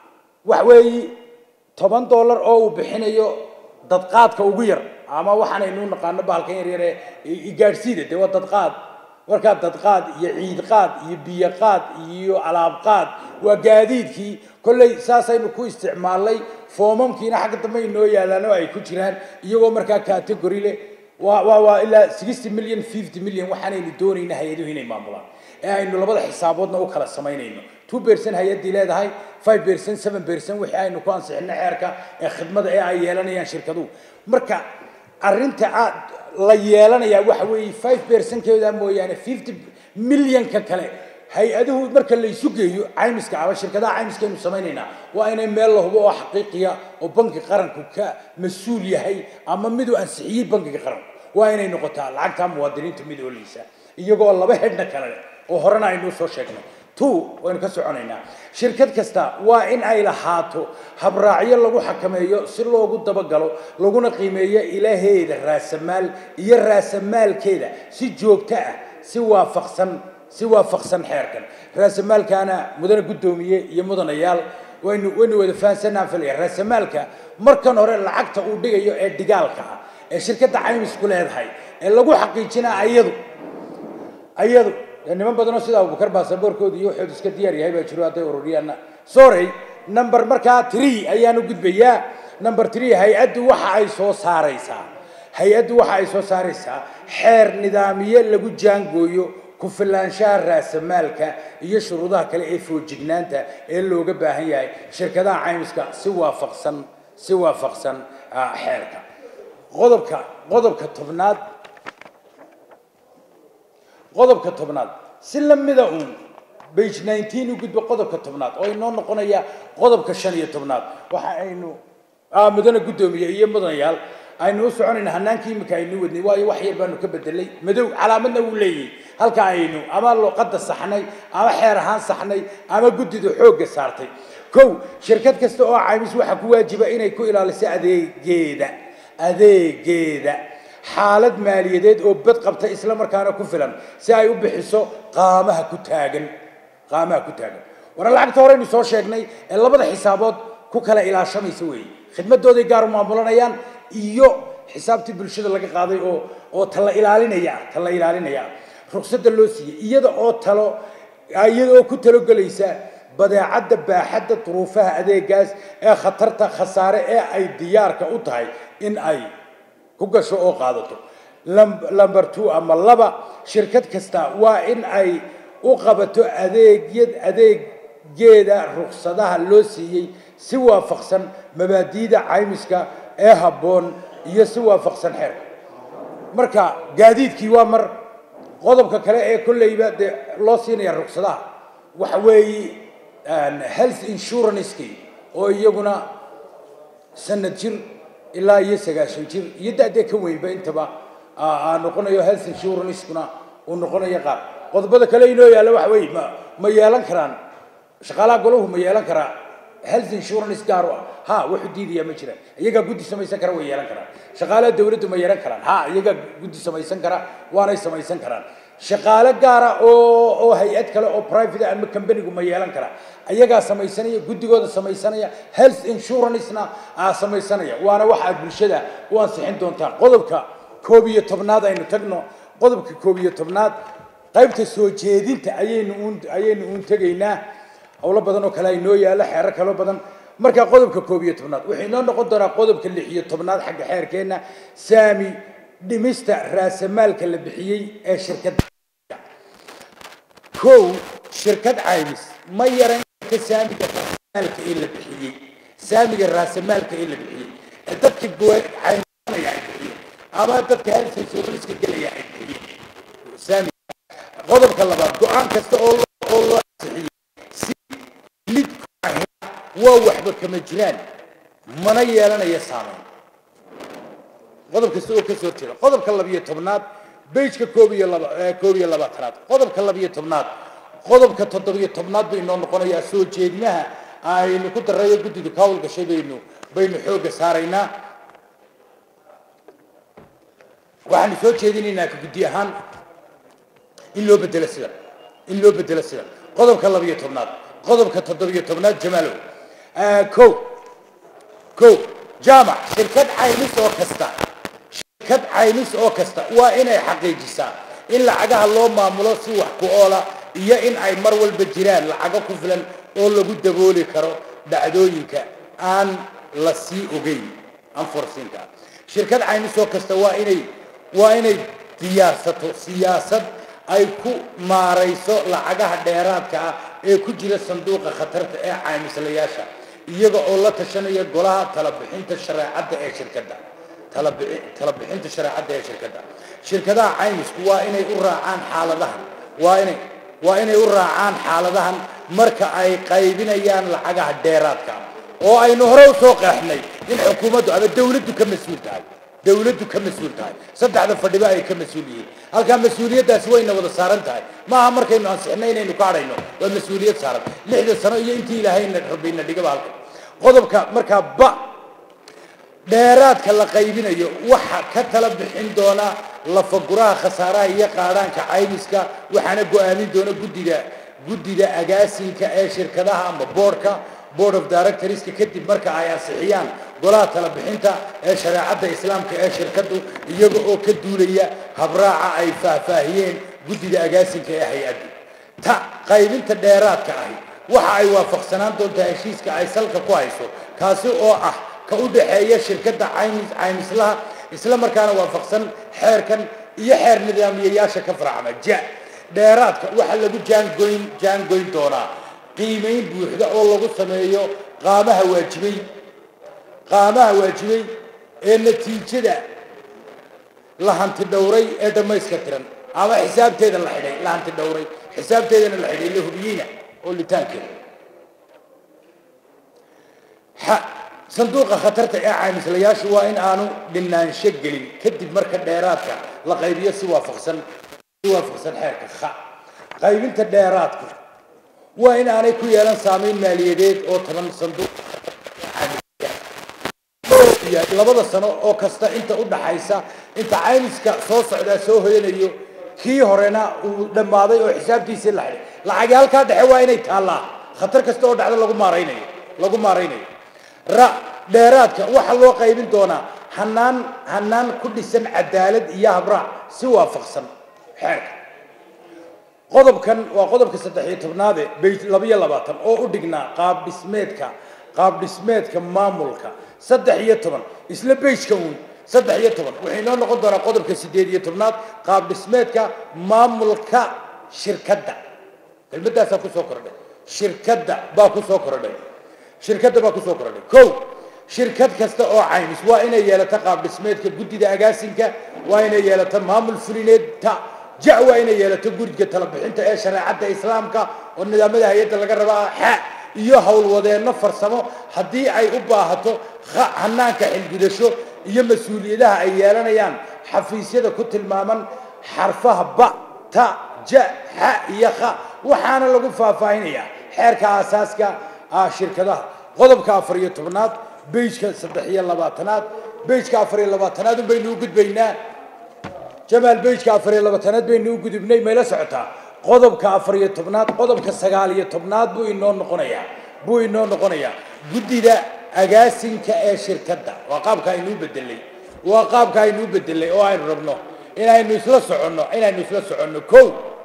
wax weeye toban dollar oo uu bixinayo dadqaadka ugu yar ama waxaanaynu naqaano bahalkan yar yar ee gaadhsiida dee waa dadqaad markaa dadqaad iyo ciidqaad iyo biyoqaad iyo alaabqaad waa gaadiidkii kolley saasaynu ku isticmaalnay foomamkiina xagga dambe inoo yaalaan oo ay ku jiraan iyagoo markaa category leh waa waa waa ilaa sixty million fifty million waxaanaynu doonayna hay-aduhu inay maamulaan ee aynu labada xisaaboodna u kala samaynayno two percent hay-addii leedahay five percent seven percent wixii aynu ku ansixino xeerka ee khidmada ee ay yeelanayaan shirkaduhu marka arrinta aad la yeelanayaa waxa weeye five percentkeeda mooyaane fifty millionka kale hay-aduhu marka la isu geeyo caymiska ama shirkadaha caymiska aynu samaynaynaa waa inay meel la hubo oo xaqiiqiya oo banki qaranku ka mas-uul yahay ama miduu ansixiyey bankiga qaranku waa inay noqotaa lacagta muwaadiniinta mid ooleysa iyagoo laba hedhna kale oo horena aynu soo sheegnay two waynu ka soconaynaa shirkad kasta waa in ay lahaato habraacyo lagu xakameeyo si loogu dabagalo laguna qiimeeyo ilaheeda raasamaal iyo raasamaalkeeda si joogto ah si waafaqsan si waafaqsan xeerkan raasamaalkaana mudane guddoomiye iyo mudanayaal waynu waynu wada fahansanaan filaya raasamaalka markan hore lacagta uu dhigayo ee dhigaalka ah ee shirkadda caymisku leedahay ee lagu xaqiijinaa ayadu ayadu niman badanoo sida abubakar baasaboorkooda iyo waxoodu iska diyaar yahay baa jiro hadday ururiyaanna sorry number markaa three ayaanu gudbayaa number three hay-addu waxa ay soo saaraysaa hay-addu waxa ay soo saaraysaa xeer nidaamiye lagu jaangooyo ku filaanshaha raasamaalka iyo shuruudaha kale ee foojignaanta ee looga baahan yahay shirkadaha caymiska si waafaqsan si waafaqsan xeerka qodobka qodobka tobnaad qodobka tobnaad si lamida uun bage nineteen u gudbo qodobka tobnaad oo inoo noqonaya qodobka shan iyo tobnaad waxa aynu mudane guddoomiye iyo mudanayaal aynu u soconayna hanaankii imika aynu wadnay waayo wax yar baanu ka bedelay madow calaamadna wuu leeyahay halka aynu ama luqadda saxnay ama xeer ahaan saxnay ama guddida xoogga saartay kow shirkad kasta oo caymis waxaa ku waajiba inay ku ilaaliso adeegeeda adeegeeda xaalad maaliyadeed oo bad qabta isla markaana ku filan si ay u bixiso qaamaha ku taagan qaamaha ku taagan war lacagta horeynu soo sheegnay ee labada xisaabood ku kala ilaashamaysa weeye khidmadooday gaar u maamulanayaan iyo xisaabtii bulshada laga qaaday oo oo tala ilaalinaya ah tala ilaalinaya ah ruqsadda loo siiyey iyada oo talo iyada oo ku talogelaysa badeecadda baaxadda duruufaha adeegaas ee khatarta khasaare ee ay diyaarka u tahay in ay ku gasho oo qaadato number two ama laba shirkad kasta waa in ay u qabato adeegyad adeegeeda ruqsadaha loo siiyey si waafaqsan mabaadiida caymiska ee habboon iyo si waafaqsan xeerka marka gaadiidkii waa mar qodobka kale ee kolleyba dee loo siinaya ruqsadaha waxa weeye health insurancekii oo iyaguna sanad jir ilaa iyo sagaashan jir iyo da-dee ka weynba intaba noqonayo health insurancekuna uu noqonayo qaar qodobada kale inoo yaalla waxa weeye ma ma yeelan karaan shaqaalaha golahu ma yeelan karaa health insurance gaar u ah ha wuxuu diidayaa ma jiraan iyagaa guddi samaysan kara way yeelan karaan shaqaalaha dawladdu ma yeelan karaan ha iyagaa guddi samaysan kara waanay samaysan karaan shaqaale gaara oo oo hay-ad kale oo private ama companygu ma yeelan kara ayagaa samaysanaya guddigooda samaysanaya health insurancena aa samaysanaya waana waxa aad bulshada u ansixin doontaan qodobka koob iyo tobnaad aynu tagno qodobka koob iyo tobnaad qaybta soo jeedinta ayaynu uun ayaynu uun tegaynaa howlo badan oo kale ay noo yaallo xeero kaloo badan marka qodobka koob iyo tobnaad wuxuu inoo noqon doonaa qodobka lix iyo tobnaad xagga xeerkeenna saami dhimista raasamaalka la bixiyey ee shirkadda kow shirkad caymis ma yaran karta saamiga raasamaalka ee la bixiyey saamiga raasamaalka ee la bixiyey ee dadka caymisanaya ay bixiyeen ama dadka health insurance gelaya ay bixiyeen saamiga qodobka labaad go-aan kasta oo oo loo ansixiyey si lid ku ahayn waa waxba kama jiraan mana yeelanaya saameyn qodob kasta oo ka soo jira qodobka labiyo tobnaad bejka koob iyo laba koob iyo labaatanaad qodobka labiyo tobnaad qodobka toddobiyo tobnaad bay inoo noqonayaa soo jeedinaha aynu ku darayo guddidu ka hawlgashay baynu baynu xoogga saaraynaa waxaanu soo jeedinaynaa ka guddi ahaan in loo bedelo sidan in loo bedelo sidan qodobka labiyo tobnaad qodobka toddobiyo tobnaad jamaalow kow kow jaamac shirkad caymis oo kasta shirkad caymis oo kasta waa inay xaqiijisaa in lacagaha loo maamulo si wax ku oola iyo in ay mar walba jiraan lacago ku filan oo lagu dabooli karo dhacdooyinka aan la sii ogeyn anforsiinka shirkad caymis oo kasta waa inay waa inay diyaarsato siyaasad ay ku maarayso lacagaha dheeraadka ah ee ku jira sanduuqa khatarta ee caymislayaasha iyaga oo la tashanaya golaha talabixinta shareecadda ee shirkadda talabixinta shareecadda ee shirkadda shirkadaha caymisku waa inay u raacaan xaaladahan waa inay waa inay u raacaan xaaladahan marka ay qaybinayaan lacagaha dheeraadka oo aynu hore usoo qeexnay in xukuumaddu ama dawladdu ka mas-uul tahay dawladdu ka mas-uul tahay saddexda fadhiba ay ka mas-uul yihiin halkaa mas-uuliyaddaasi wayna wada saaran tahay maaha markaynu ansixnay inaynu ka hadhayno waa mas-uuliyad saaran lixda sano iyo intii ilaahayna rabayna dhigaba halka qodobka markaa ba dheeraadka la qaybinayo waxa ka tala bixin doona lafaguraha khasaaraha iyo qaadhaanka caymiska waxaana go-aamin doona guddida guddida agaasinka ee shirkadaha ama boardka board of directorska kadib marka ay ansixiyaan golaha tala bixinta ee shareecadda islaamka ee shirkaddu iyaga oo ka duulaya habraaca ay faahfaahiyeen guddida agaasinka ee hay-addu ta qaybinta dheeraadka ahi waxa ay waafaqsanaan doontaa heshiiska ay salka ku hayso kaasi oo ah ka u dhaxeeya shirkadda caymis caymislaha isla markaana waafaqsan xeerkan iyo xeer nidaamiyayaasha ka farcama ja dheeraadka waxaa lagu jaangoyn jaangoyn doonaa qiimayn buuxda oo lagu sameeyo qaamaha waajibay qaamaha waajibay ee natiijada la hanti dhowray ee dhammayska tiran ama xisaabteeda la xidhay la hanti dhowray xisaabteedana la xidhay la hubiyeyna oo litaankeeda sanduuqa khatarta ee caymislayaashu waa in aanu dhinaansho gelin kadib marka dheeraadka la qaybiyo si waafaqsan si waafaqsan xeerka kha qaybinta dheeraadku waa in aanay ku yeelan saameyn maaliyadeed oo toban sanduuq labada sano oo kasta inta u dhaxaysa inta caymiska soo socdaa soo hoyanayo kii horena uu dhammaaday oo xisaabtiisii la xidhay lacagi halkaa dhexe waa inay taallaa khatar kasta oo dhacdo lagu maaraynayo lagu maaraynayo ra dheeraadka waxaa loo qaybin doonaa hanaan hanaan ku dhisan cadaalad iyo habraac si waafaqsan xeerka qodobkan waa qodobka saddex iyo tobnaade bay labiyo labaatan oo u dhignaa qaab dhismeedka qaab dhismeedka maamulka saddex iyo toban isla beyjka uun saddex iyo toban waxay inoo noqon doonaa qodobka sideed iyo tobnaad qaab dhismeedka maamulka shirkadda kelmadaasaa kusoo kordhay shirkadda baa kusoo kordhay shirkadda baa kusoo kordhay kow shirkad kasta oo caymis waa inay yeelato qaab dhismeedka guddida agaasinka waa inay yeelato maamul fulineed ta ja waa inay yeelato guriga talabixinta ee shareecadda islaamka oo nidaamada hay-adda laga rabaa xa iyo howlwadeenno farsamo haddii ay u baahato hanaanka xilgudasho iyo mas-uuliyadaha ay yeelanayaan xafiisyada ku tilmaaman xarfaha ba ta ja xa iyo kha waxaana lagu faahfaahinayaa xeerka aasaaska ah shirkadaha qodobka afar iyo tobnaad beyjka saddex iyo labaatanaad beyjka afar iyo labaatanaad un baynu u gudbaynaa jamaal beyjka afar iyo labaatanaad baynu u gudubnay mayla socotaa qodobka afar iyo tobnaad qodobka sagaal iyo tobnaad buu inoo noqonayaa buu inoo noqonayaa guddida agaasinka ee shirkadda waa qaabka aynuu bedelay waa qaabka aynuu bedelay oo aynu rabno inaynu isla soconno inaynu isla soconno kow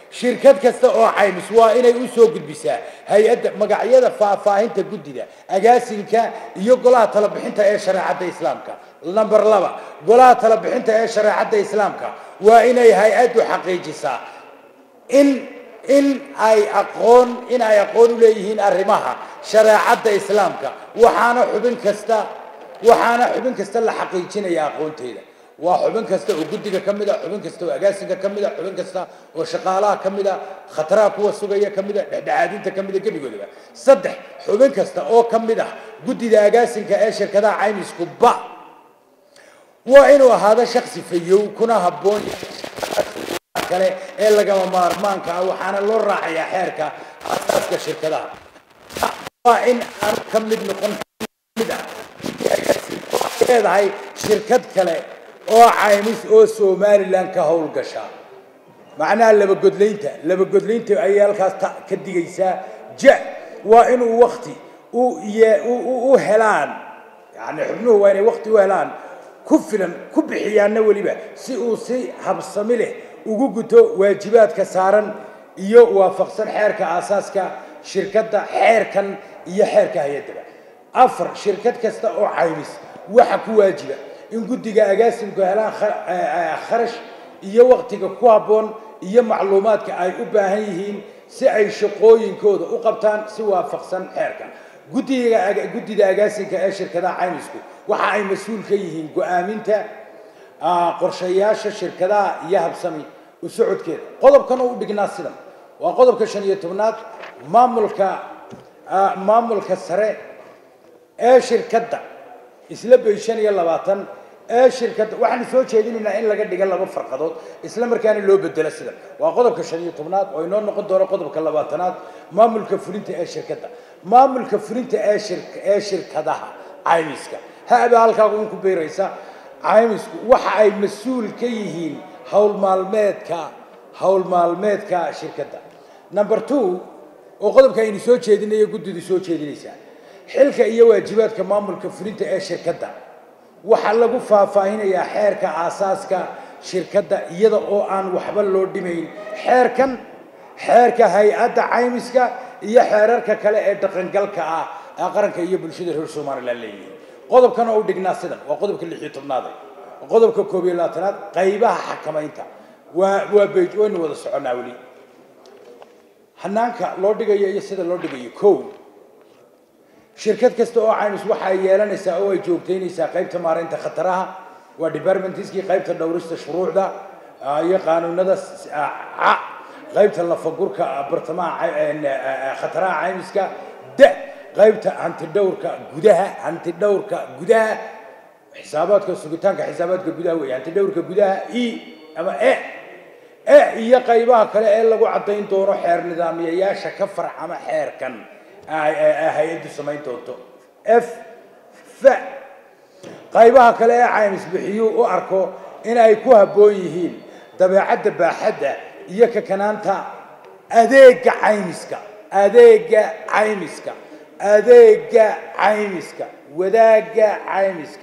shirkad kasta oo caymis waa inay u soo gudbisaa hay-adda magacyada faahfaahinta guddida agaasinka iyo golaha talabixinta ee shareecadda islaamka number laba golaha talabixinta ee shareecadda islaamka waa inay hay-addu xaqiijisaa in in ay aqoon in ay aqoon u leeyihiin arrimaha shareecadda islaamka waxaana xubin kasta waxaana xubin kasta la xaqiijinaya aqoonteeda waa xubin kasta oo guddiga ka mid a xubin kasta oo agaasinka ka mid a xubin kasta oo shaqaalaha ka mid a khataraha kuwa sugaya ka mid a dhexdhexaadinta ka mid a gebigoodaba saddex xubin kasta oo ka mid ah guddida agaasinka ee shirkadaha caymisku ba waa inuu ahaado shaksi fayow kuna habboon kale ee lagama maarmaanka ah waxaana loo raacayaa xeerka asaaska shirkadaha waa in aan ka mid noqon mid ah leedahay shirkad kale oo caymis oo somalilan ka howlgasha macnaha labagodlaynta labagodlaynta ayay halkaas ta ka digaysaa ja waa inuu wakti u ye- u- u- u helaan yani xubnuhu waa inay wakti u helaan ku filan ku bixiyaanna weliba si uu si habsami leh ugu guto waajibaadka saaran iyo waafaqsan xeerka aasaaska shirkadda xeerkan iyo xeerka hay-addaba afar shirkad kasta oo caymis waxa ku waajiba in guddiga agaasimku helaan kha- eh, eh, kharash iyo waktiga ku habboon iyo macluumaadka ay u baahan yihiin si ay shaqooyinkooda u qabtaan si waafaqsan xeerka guddiga aga- guddida agaasinka ee shirkadaha caymisku waxa ay mas-uul ka yihiin go-aaminta ah, qorshayaasha shirkadaha iyo habsami u socodkeeda qodobkan oo u dhignaa sidan waa qodobka shan iyo tobnaad maamulka ah, maamulka sare ee shirkadda isla bay shan iyo labaatan ee shirkadda waxaanu soo jeedinaynaa in laga dhiga laba farqadood isla markaana loo bedelo sidan waa qodobka shan iyo tobnaad oo inoo noqon doono qodobka labaatanaad maamulka fulinta ee shirkadda maamulka fulinta ee shir ee shirkadaha caymiska ha-ba halkaagu in ku beeraysa caymisku waxa ay mas-uul ka yihiin howl maalmeedka howl maalmeedka shirkadda number two oo qodobka aynu soo jeedinayo guddidu soo jeedinaysaa xilka iyo waajibaadka maamulka fulinta ee shirkadda waxaa lagu faahfaahinayaa xeerka aasaaska shirkadda iyada oo aan waxba loo dhimayn xeerkan xeerka hay-adda caymiska iyo xeerarka kale ee dhaqangalka ah ee qaranka iyo bulshada reer somalilan leeyihiin qodobkan oo u dhignaa sidan waa qodobka lix iyo tobnaade qodobka koob iyo labaatanaad qaybaha xakamaynta waa waa bej waynu wada soconnaa weli hanaanka loo dhigayo iyo sida loo dhigayo kow shirkad kasta oo caymis waxa ay yeelanaysaa oo ay joogtaynaysaa qaybta maaraynta khataraha waa departmentiskii qaybta dhowrista shuruucda ah, iyo qaanuunada s- ah, ca qaybta lafagurka ah, bartamaha cay- een, ah, ah, khataraha caymiska da qaybta hantidhowrka gudaha hantidhowrka gudaha xisaabaadka sugitaanka xisaabaadka gudaha weeye hantidhowrka gudaha e ama e e iyo qaybaha kale ee lagu caddayn doono xeer nidaamiyayaasha ka farcama xeerkan ay- ay- ay hay-addu samayn doonto f f qaybaha kale ee caymis bixiyuu u arko in ay ku habboon yihiin dabeecadda baaxadda iyo kakanaanta adeega caymiska adeega caymiska adeega caymiska wadaagga caymiska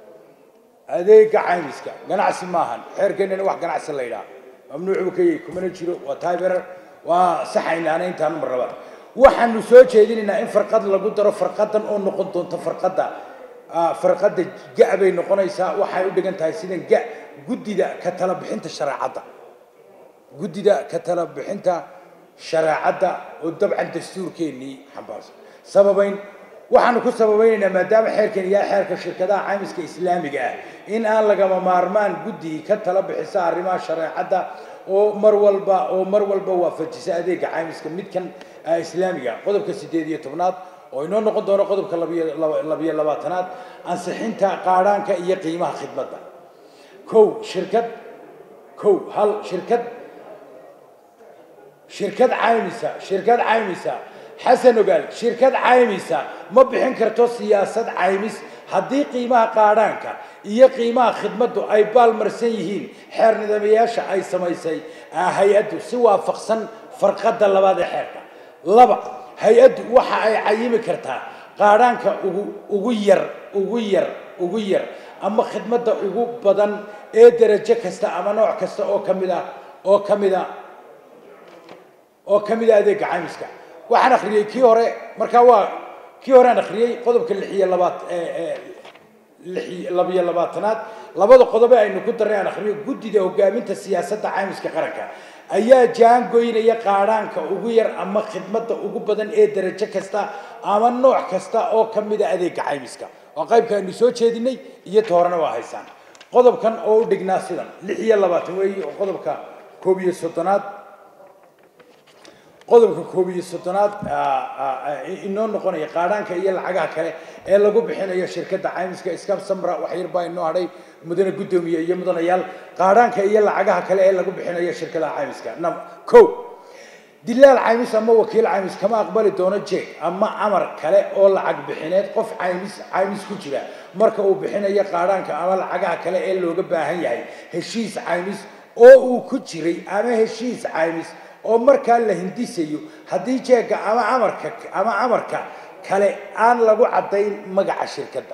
adeega caymiska ganacsi maahan xeerkeennana wax ganacsi la yidhaha mamnuuc buu ka yahay kumana jiro waa tayberer waa saxaynaana intaan mar labaad waxaanu soo jeedinaynaa in farqad lagu daro farqadan oo noqon doonto farqadda ah, farqadda ga bay noqonaysaa waxay u dhigan tahay sidan ga guddida ka tala bixinta shareecadda guddida ka tala bixinta shareecadda oo dabcan dastuurkeennii xambaarsan sababayn waxaanu ku sababaynaynaa maadaama xeerkan yahay xeerka shirkadaha caymiska islaamiga ah in aan lagama maarmaan guddi ka tala bixisa arrimaha shareecadda oo mar walba oo mar walba waafajisa adeega caymiska midkan ah, islaamiga ah. qodobka sideed iyo tobnaad oo inoo noqon doono qodobka labiyo laba- labiyo labaatanaad ansixinta qaadhaanka iyo qiimaha khidmadda kow shirkad kow hal shirkad shirkad caymisa shirkad caymisa xasan ogaal shirkad caymisa ma bixin karto siyaasad caymis haddii qiimaha qaadhaanka iyo qiimaha khidmaddu ay baalmarsan yihiin xeer nidaamayaasha ay samaysay ah, hay-addu si waafaqsan farqadda labaad ee xeerka laba hay-addu waxa ay cayimi kartaa qaadhaanka ugu ugu yar ugu yar ugu yar ama khidmadda ugu badan ee derajo kasta ama nooc kasta oo ka mid ah oo ka mid a oo ka mid a adeega caymiska waxaan akhriyey kii hore markaa waa kii hore aan akhriyey qodobka lix iyo labaat lix labiyo labaatanaad labada qodobe aynu ku darray aan akhriyo guddida hogaaminta siyaasadda caymiska qaranka ayaa jaangoynaya qaadhaanka ugu yar ama khidmadda ugu badan ee darajo kasta ama nooc kasta oo ka mid a adeega caymiska waa qaybka aynu soo jeedinay iyo toorana waa haysaan qodobkan oo u dhignaa sidan lix iyo labaatan weeye oo qodobka koob iyo soddonaad qodobka koob iyo soddonaad inoo noqonaya qaadhaanka iyo lacagaha kale ee lagu bixinayo shirkadda caymiska scam samra wax yar baa inoo hadhay mudane guddoomiye iyo mudanayaal qaadhaanka iyo lacagaha kale ee lagu bixinayo shirkadaha caymiska ko dilaal caymis ama wakiil caymis kama aqbali doono jeeg ama amar kale oo lacag bixineed qof caymis caymis ku jira marka uu bixinayo qaadhaanka ama lacagaha kale ee looga baahan yahay heshiis caymis oo uu ku jiray ama heshiis caymis oo markaa la hindisayo haddii jeegga ama amarka ama amarka kale aan lagu caddayn magaca shirkadda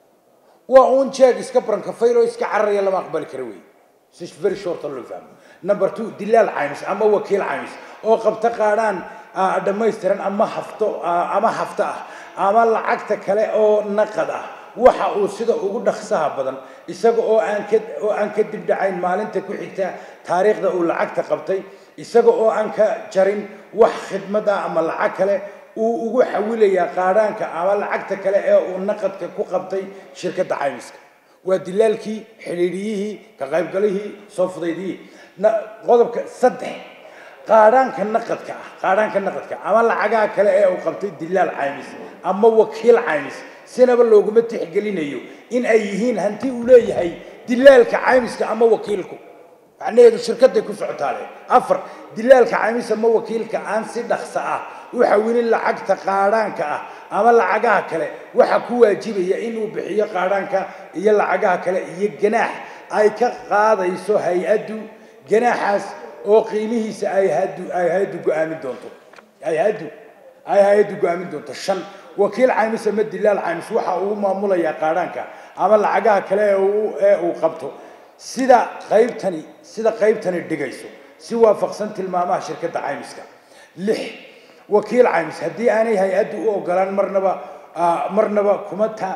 waa uun jeeg iska brankafayl oo iska cararaya lama aqbali kara wey very short loo fahmo number two dilaal caymis ama wakiil caymis oo qabta qaadhaan dhammaystiran ama hafto ama hafto ah ama lacagta kale oo naqad ah waxa uu sida ugu dhaqsaha badan isaga oo aan ka oo aan ka dibdhacayn maalinta ku xigta taariikhda uu lacagta qabtay isaga oo aan ka jarin wax khidmad ah ama lacag kale uu ugu xawilayaa qaadhaanka ama lacagta kale ee uu naqadka ku qabtay shirkadda caymiska waa dilaalkii xidhiidhiyihii ka qaybgalihii soo fudaydiyii qodobka saddex qaadhaanka naqadka ah qaadhaanka naqadka ama lacagaha kale ee uu qabtay dilaal caymis ama wakiil caymis sinaba looguma tixgelinayo in ay yihiin hanti uu leeyahay dilaalka caymiska ama wakiilku macnaheedu shirkaday ku socotaale afar dilaalka caymis ama wakiilka aan si dhaqso ah u xawilin lacagta qaadhaanka ah ama lacagaha kale waxa ku waajibaya inuu bixiyo qaadhaanka iyo lacagaha kale iyo ganaax ay ka qaadayso hay-addu ganaaxaas oo qiimihiisa ay hadu ay hay-addu go-aamin doonto ay hay-addu ay hay-addu go-aamin doonto shan wakiil caymis ama dilaal caymis waxa uu maamulayaa qaadhaanka ama lacagaha kale ee uu ee uu qabto sida qaybtani sida qaybtani dhigayso si waafaqsan tilmaamaha shirkadda caymiska lix wakiil caymis haddii aanay hay-addu u ogolaan marnaba marnaba kuma ta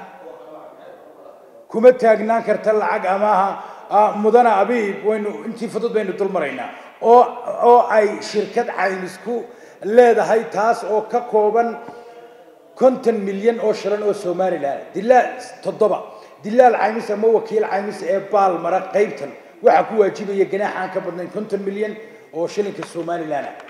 kuma taagnaan karta lacag amaaha mudana abiib waynu intii fudud baynu dul maraynaa oo oo ay shirkad caymis ku leedahay taas oo ka kooban konton milyan oo shilan oo somalilan dilaal toddoba dilaal caymis ama wakiil caymis ee baal mara qaybtan waxaa ku waajibaya ganaax aan ka badnayn konton milyan oo shilinka somalilan ah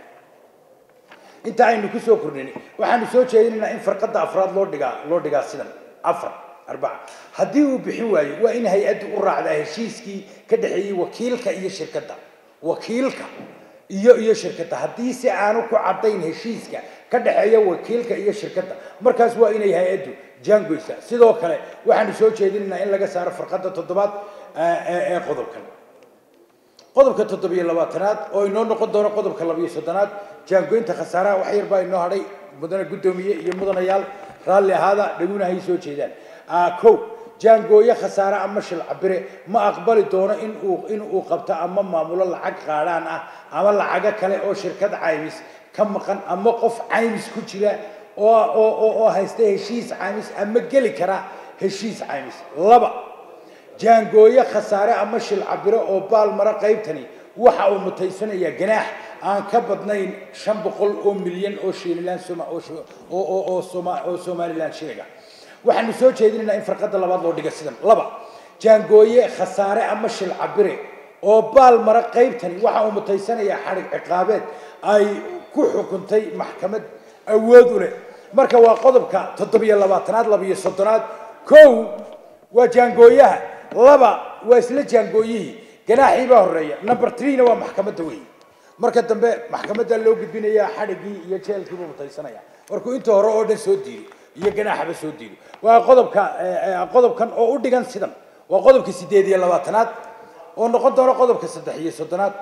inta aynu ku soo kordhinay waxaanu soo jeedinaynaa in farqadda afraad loo dhigaa loo dhigaa sidan afar arbaca haddii uu bixin waayo waa in hay-addu u raacdaa heshiiskii ka dhexeeyey wakiilka iyo shirkadda wakiilka iyo iyo shirkadda haddii si aanu ku caddayn heshiiska ka dhexeeya wakiilka iyo shirkadda markaas waa inay hay-addu jaangoysa sidoo kale waxaanu soo jeedinaynaa in laga saaro farqadda toddobaad ee qodobkan qodobka toddobiyo labaatanaad oo inoo noqon doono qodobka labiyo soddonaad jaangoynta khasaaraha wax yar baa inoo hadhay mudane guddoomiye iyo mudanayaal raalli ahaada dhaguna hay soo jeedaan kow jaangooye khasaare ama shil cabire ma aqbali doono in uu in uu qabto ama maamulo lacag qaadhaan ah ama lacago kale oo shirkad caymis ka maqan ama qof caymis ku jira oo oo oo haysta heshiis caymis ama geli kara heshiis caymis laba jaangooye khasaare ama shil cabiro oo baal mara qaybtani waxa uu mutaysanayaa ganaax aan ka badnayn shan boqol oo milyan oo shililaan soma oo oo oo soma oo somaliland shiliga waxaanu soo jeedinaynaa in farqadda labaad loo dhiga sidan laba jaangooye khasaare ama shil cabire oo baal mara qaybtani waxa uu mutaysanayaa xadhig ciqaabeed ay ku xukuntay maxkamad awood u leh marka waa qodobka toddobiyo labaatanaad labiyo soddonaad kow waa jaangooyaha laba waa isla jaangooyihii ganaaxii baa horeeya number threena waa maxkamadda weeye marka dambe maxkamadda loo gudbinayaa xadhiggii iyo jeelkiibuu mutaysanaya markuu inta hore oo dhan soo diido iyo ganaaxaba soo diido waa qodobka qodobkan oo u dhigan sidan waa qodobka sideed iyo labaatanaad oo noqon doona qodobka saddex iyo soddonaad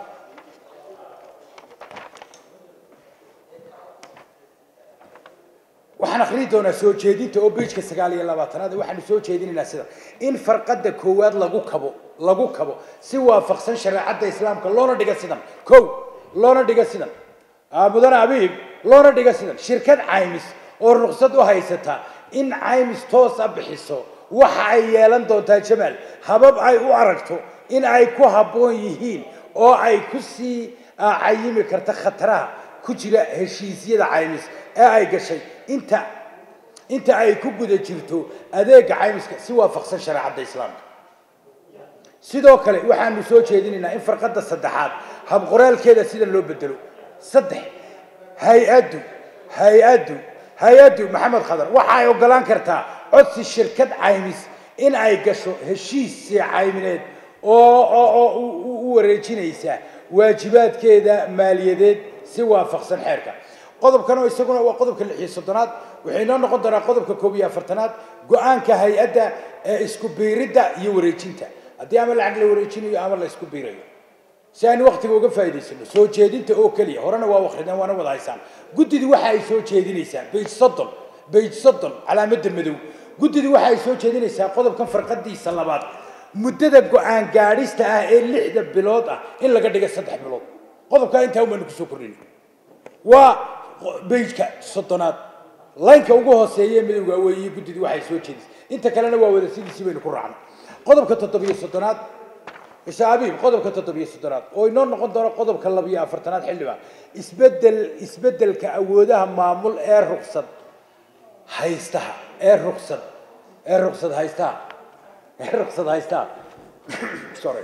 waxaan akhriyi doonaa soo jeedinta oo beijka sagaal iyo labaatanaad waxaanu soo jeedinaynaa sida in farqadda koowaad lagu kabo lagu kabo si waafaqsan shareecadda islaamka loona dhiga sidan kow loona dhiga sidan mudane abiib loona dhiga sidan shirkad caymis oo ruqsad u haysata in caymis toosa bixiso waxa ay yeelan doontaa jamaal habab ay u aragto in ay ku habboon yihiin oo ay ku sii cayimi karta khataraha ku jira heshiisyada caymis ee ay gashay inta inta ay ku guda jirto adeega caymiska si waafaqsan shareecadda islaamka sidoo kale waxaanu soo jeedinaynaa in farqadda saddexaad habqoraalkeeda sida loo bedelo saddex hay-addu hay-addu hay-addu maxamed khadar waxa ay ogolaan kartaa codsi shirkad caymis in ay gasho heshiis caymineed oo oo u wareejinaysa waajibaadkeeda maaliyadeed si waafaqsan xeerka qodobkan oo isaguna waa qodobka lix iyo soddonaad waxay noo noqon doonaa qodobka koob iyo afartanaad go-aanka hay-adda ee isku biiridda iyo wareejinta haddii ama lacag la wareejinayo ama la isku biirayo si aynu waktiga uga faa'idaysano soo jeedinta oo keliya horena waa wakrideen waana wada haysaan guddidi waxa ay soo jeedinaysaa bage soddon bage soddon calaamadda madow guddidi waxa ay soo jeedinaysaa qodobkan farqadiisa labaad muddada go-aan gaadhista ah ee lixda bilood ah in laga dhiga saddex bilood qodobkaa intaa umaanu kusoo kordhin waa bejka soddonaad laynka ugu hooseeye midowga weeye guddidi waxay soo jeedisay inta kalena waa wada sidiisii baynu ku raacnay qodobka toddobiyo soddonaad isha abiib qodobka toddobiyo soddonaad oo inoo noqon doono qodobka labiyo afartanaad xildhibaan isbedel isbedelka awoodaha maamul ee ruqsad haystaha ee ruqsad ee ruqsad haystaha ee ruqsad haystaha sorry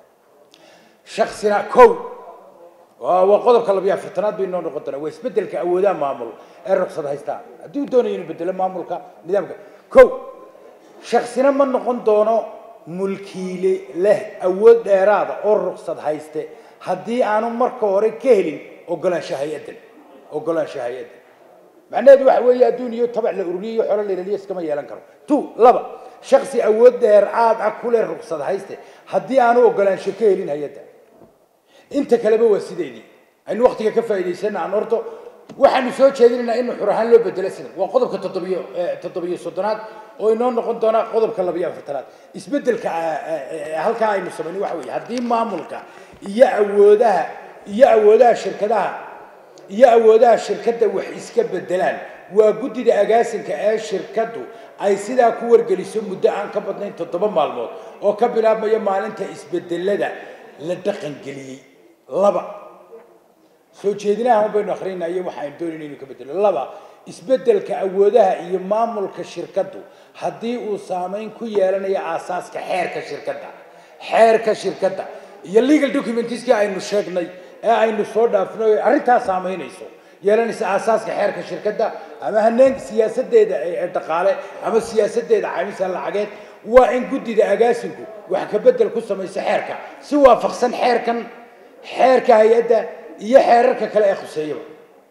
shaksina kow waa waa qodobka labiyo afartanaad bay inoo noqon doonaa waa isbedelka awoodaha maamul ee ruqsad haystaha haddii uu doonayo inuu bedelo maamulka nidaamka kow shaksina ma noqon doono mulkiile leh awood dheeraada oo ruqsad hayste haddii aanu marka hore ka helin ogolaansha hay-addan ogolaansha hay-addan macnaheedu waxa weeye adduun iyo tabac la ururiyo iyo xolo la ilaliyo iskama yeelan karo two laba shaksi awood dheeraad ah ku leh ruqsad hayste haddii aanu ogolaansho ka helin hay-adda inta kaleba waa sideedii aynu waktiga ka faa'idaysana aan horto waxaanu soo jeedinaynaa in xur ahaan loo bedelo sida waa qodobka toddobiyo toddobiyo soddonaad oo inoo noqon doona qodobka labiyo afartanaad isbedelka halkaa aynu samayno waxa weeye haddii maamulka iyo awoodaha iyo awoodaha shirkadaha iyo awoodaha shirkadda wax iska bedelaan waa guddida agaasinka ee shirkaddu ay sidaa ku wargeliso muddo aan ka badnayn toddoba maalmood oo ka bilaabmaya maalinta isbedelada la dhaqangeliyey laba soo jeedinaha un baynu akrinaa iyo waxaaynu doonayna inuu ka bedelo laba isbedelka awoodaha iyo maamulka shirkaddu haddii uu saameyn ku yeelanayo aasaaska xeerka shirkadda xeerka shirkadda iyo legal documentieskii aynu sheegnay ee aynu soo dhaafnay arrintaa saameynayso yeelanaysa aasaaska xeerka shirkadda ama haneen siyaasadeeda ee dhaqaale ama siyaasadeeda caymisan lacageed waa in guddida agaasinku wax ka bedel ku samayso xeerka si waafaqsan xeerkan xeerka hay-adda iyo xeerarka kale ee khuseeyaba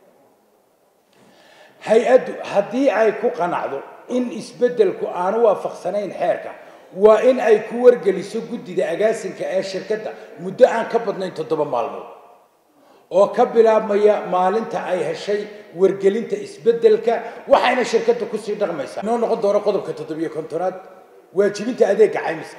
hay-addu haddii ay ku qanacdo in isbeddelku aanu waafaqsanayn xeerka waa in ay ku wargeliso guddida agaasinka ee shirkadda muddo aan ka badnayn toddoba maalmood oo ka bilaabmaya maalinta ay heshay wargelinta isbeddelka waxayna shirkadda kusii dhaqmaysaa inoo noqon doono qodobka toddobiyo kontonaad waajibinta adeega caymiska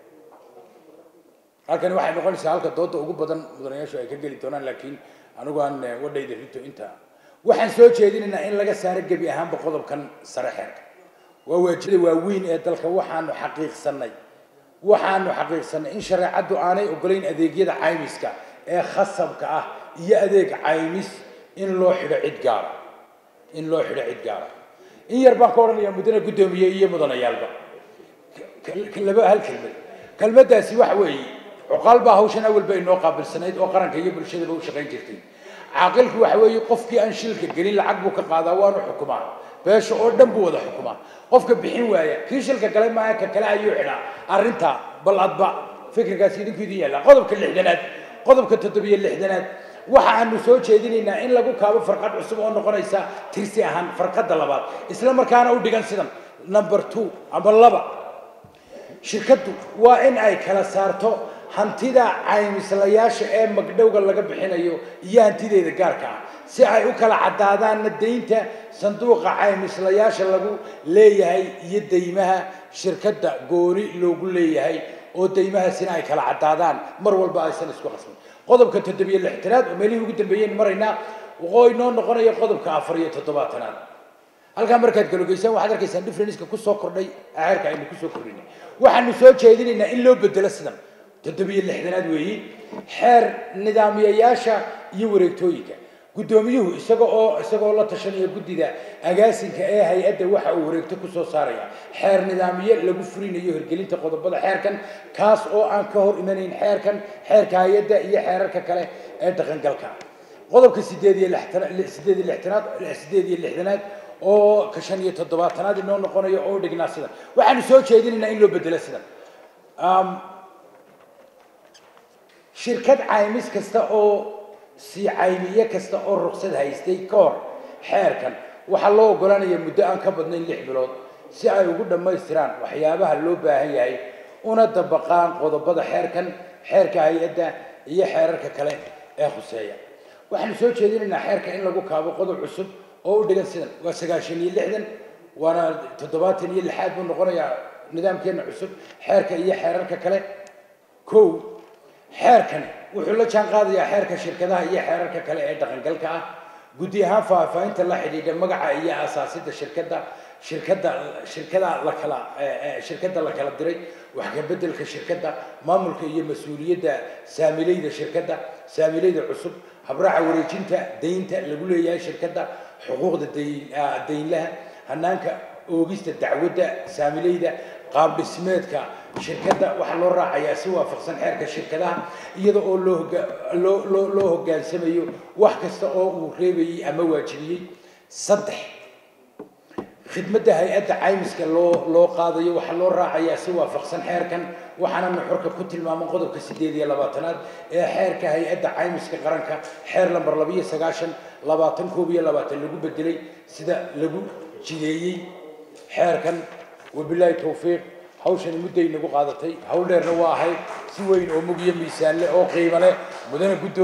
halkani waxay noqonaysaa halka dooda ugu badan mudanayaashu ay ka geli doonaan laakiin anigu aan wadhayda rito inta waxaan soo jeedinaynaa in laga saaro gebi ahaanba qodobkan sare xeerka waa waajibada waaweyn ee dalka waxaanu xaqiiqsanay waxaanu xaqiiqsanay in shareecaddu aanay ogolayn adeegyada caymiska ee khasabka ah iyo adeeg caymis in loo xidho cid gaara in loo xidho cid gaara in yar baan ka odhanayaa muddana guddoomiye iyo mudanayaalba laba hal kelmad kelmaddaasi waxa weeye cuqaal baa hawshan awalba inoo qaabilsanayd oo qaranka iyo bulshadaba u shaqayn jirtay caaqilku waxa weeye qofkii aan shilka gelin lacag buu ka qaadaa waanu xukumaa beesha oo dhan buu wada xukumaa qofka bixin waaya kii shilka gale maaha ka kale ayuu xidhaa arrintaa bal adba fikirkaasi idinku idin yaalla qodobka lixdanaad qodobka toddobiyo lixdanaad waxa aanu soo jeedinaynaa in lagu kaabo farqad cusub oo noqonaysa tirsi ahaan farqadda labaad isla markaana u dhigan sidan number two ama laba shirkaddu waa in ay kala saarto hantida caymislayaasha ee magdhowga laga bixinayo iyo hantideeda gaarka ah si ay u kala caddaadaanna daynta sanduuqa caymislayaasha lagu leeyahay iyo daymaha shirkadda gooni loogu leeyahay oo daymahaasina ay kala caddaadaan mar walba aysan isku qasmin qodobka toddobiyo lixtanaad oo meelihii ugu dambeeyeen maraynaa oo inoo noqonaya qodobka afar iyo toddobaatanaad halkaa markaad galogeysaan waxaad arkaysaan differenceka kusoo kordhay xeerka aynu kusoo kordhinay waxaanu soo jeedinaynaa in loo bedelo sidan toddobiyo lixdanaad weeyi xeer nidaamiyayaasha iyo wareegtooyinka guddoomiyuhu isaga oo isagoo la tashanaya guddida agaasinka ee hay-adda waxa uu wareegto kusoo saaraya xeer nidaamiye lagu furinayo hirgelinta qodobada xeerkan kaas oo aan ka hor imanayn xeerkan xeerka hay-adda iyo xeerarka kale ee dhaqangalka qodobka sideed iyo lixtanaad sideed iyo lixtanaad sideed iyo lixdanaad oo ka shan iyo toddobaatanaad inoo noqonayo oo dhignaa sidan waxaanu soo jeedinaynaa in loo bedelo sidan shirkad caymis kasta oo si caymiye kasta oo ruqsad haystay ka hor xeerkan waxaa loo oggolaanaya muddo aan ka badnayn lix bilood si ay ugu dhammaystiraan waxyaabaha loo baahan yahay una dabaqaan qodobada xeerkan xeerka hay-adda iyo xeerarka kale ee khuseeya waxaanu soo jeedinaynaa xeerka in lagu kaabo qodob cusub oo u dhigan sidan waa sagaashan iyo lixdan waana toddobaatan iyo lixaad buu noqonayaa nidaamkeena cusub xeerka iyo xeerarka kale kow xeerkani wuxuu la jaan qaadayaa xeerka shirkadaha iyo xeerarka kale ee dhaqangalka ah guddi ahaan faahfaahinta la xidhiidha magaca iyo asaasida shirkadda shirkadda shirkada la kala shirkadda la kala diray wax ka beddelka shirkadda maamulka iyo mas-uuliyadda saamilayda shirkadda saamilayda cusub habraaca wareejinta daynta lagu leeyahay shirkadda xuquuqda dayn daynlaha hanaanka oogista dacwadda saamilayda qaab dhismeedka shirkadda waxaa loo raacayaa si waafaqsan xeerka shirkadaha iyada oo loo loo loo loo hoggaansamayo wax kasta oo uu reebayey ama waajibiyey saddex khidmadda hay-adda caymiska loo loo qaadayo waxaa loo raacayaa si waafaqsan xeerkan waxaana nuxurka ku tilmaaman qodobka sideed iyo labaatanaad ee xeerka hay-adda caymiska qaranka xeer lamber labiyo sagaashan labaatan koob iyo labaatan lagu bedelay sida lagu jideeyey xeerkan wabilaahi towfiiq hawshani mudday nagu qaadatay hawl dheerna waa ahayd si weyn oo mug iyo miisaan leh oo qiimo leh mudana guddoom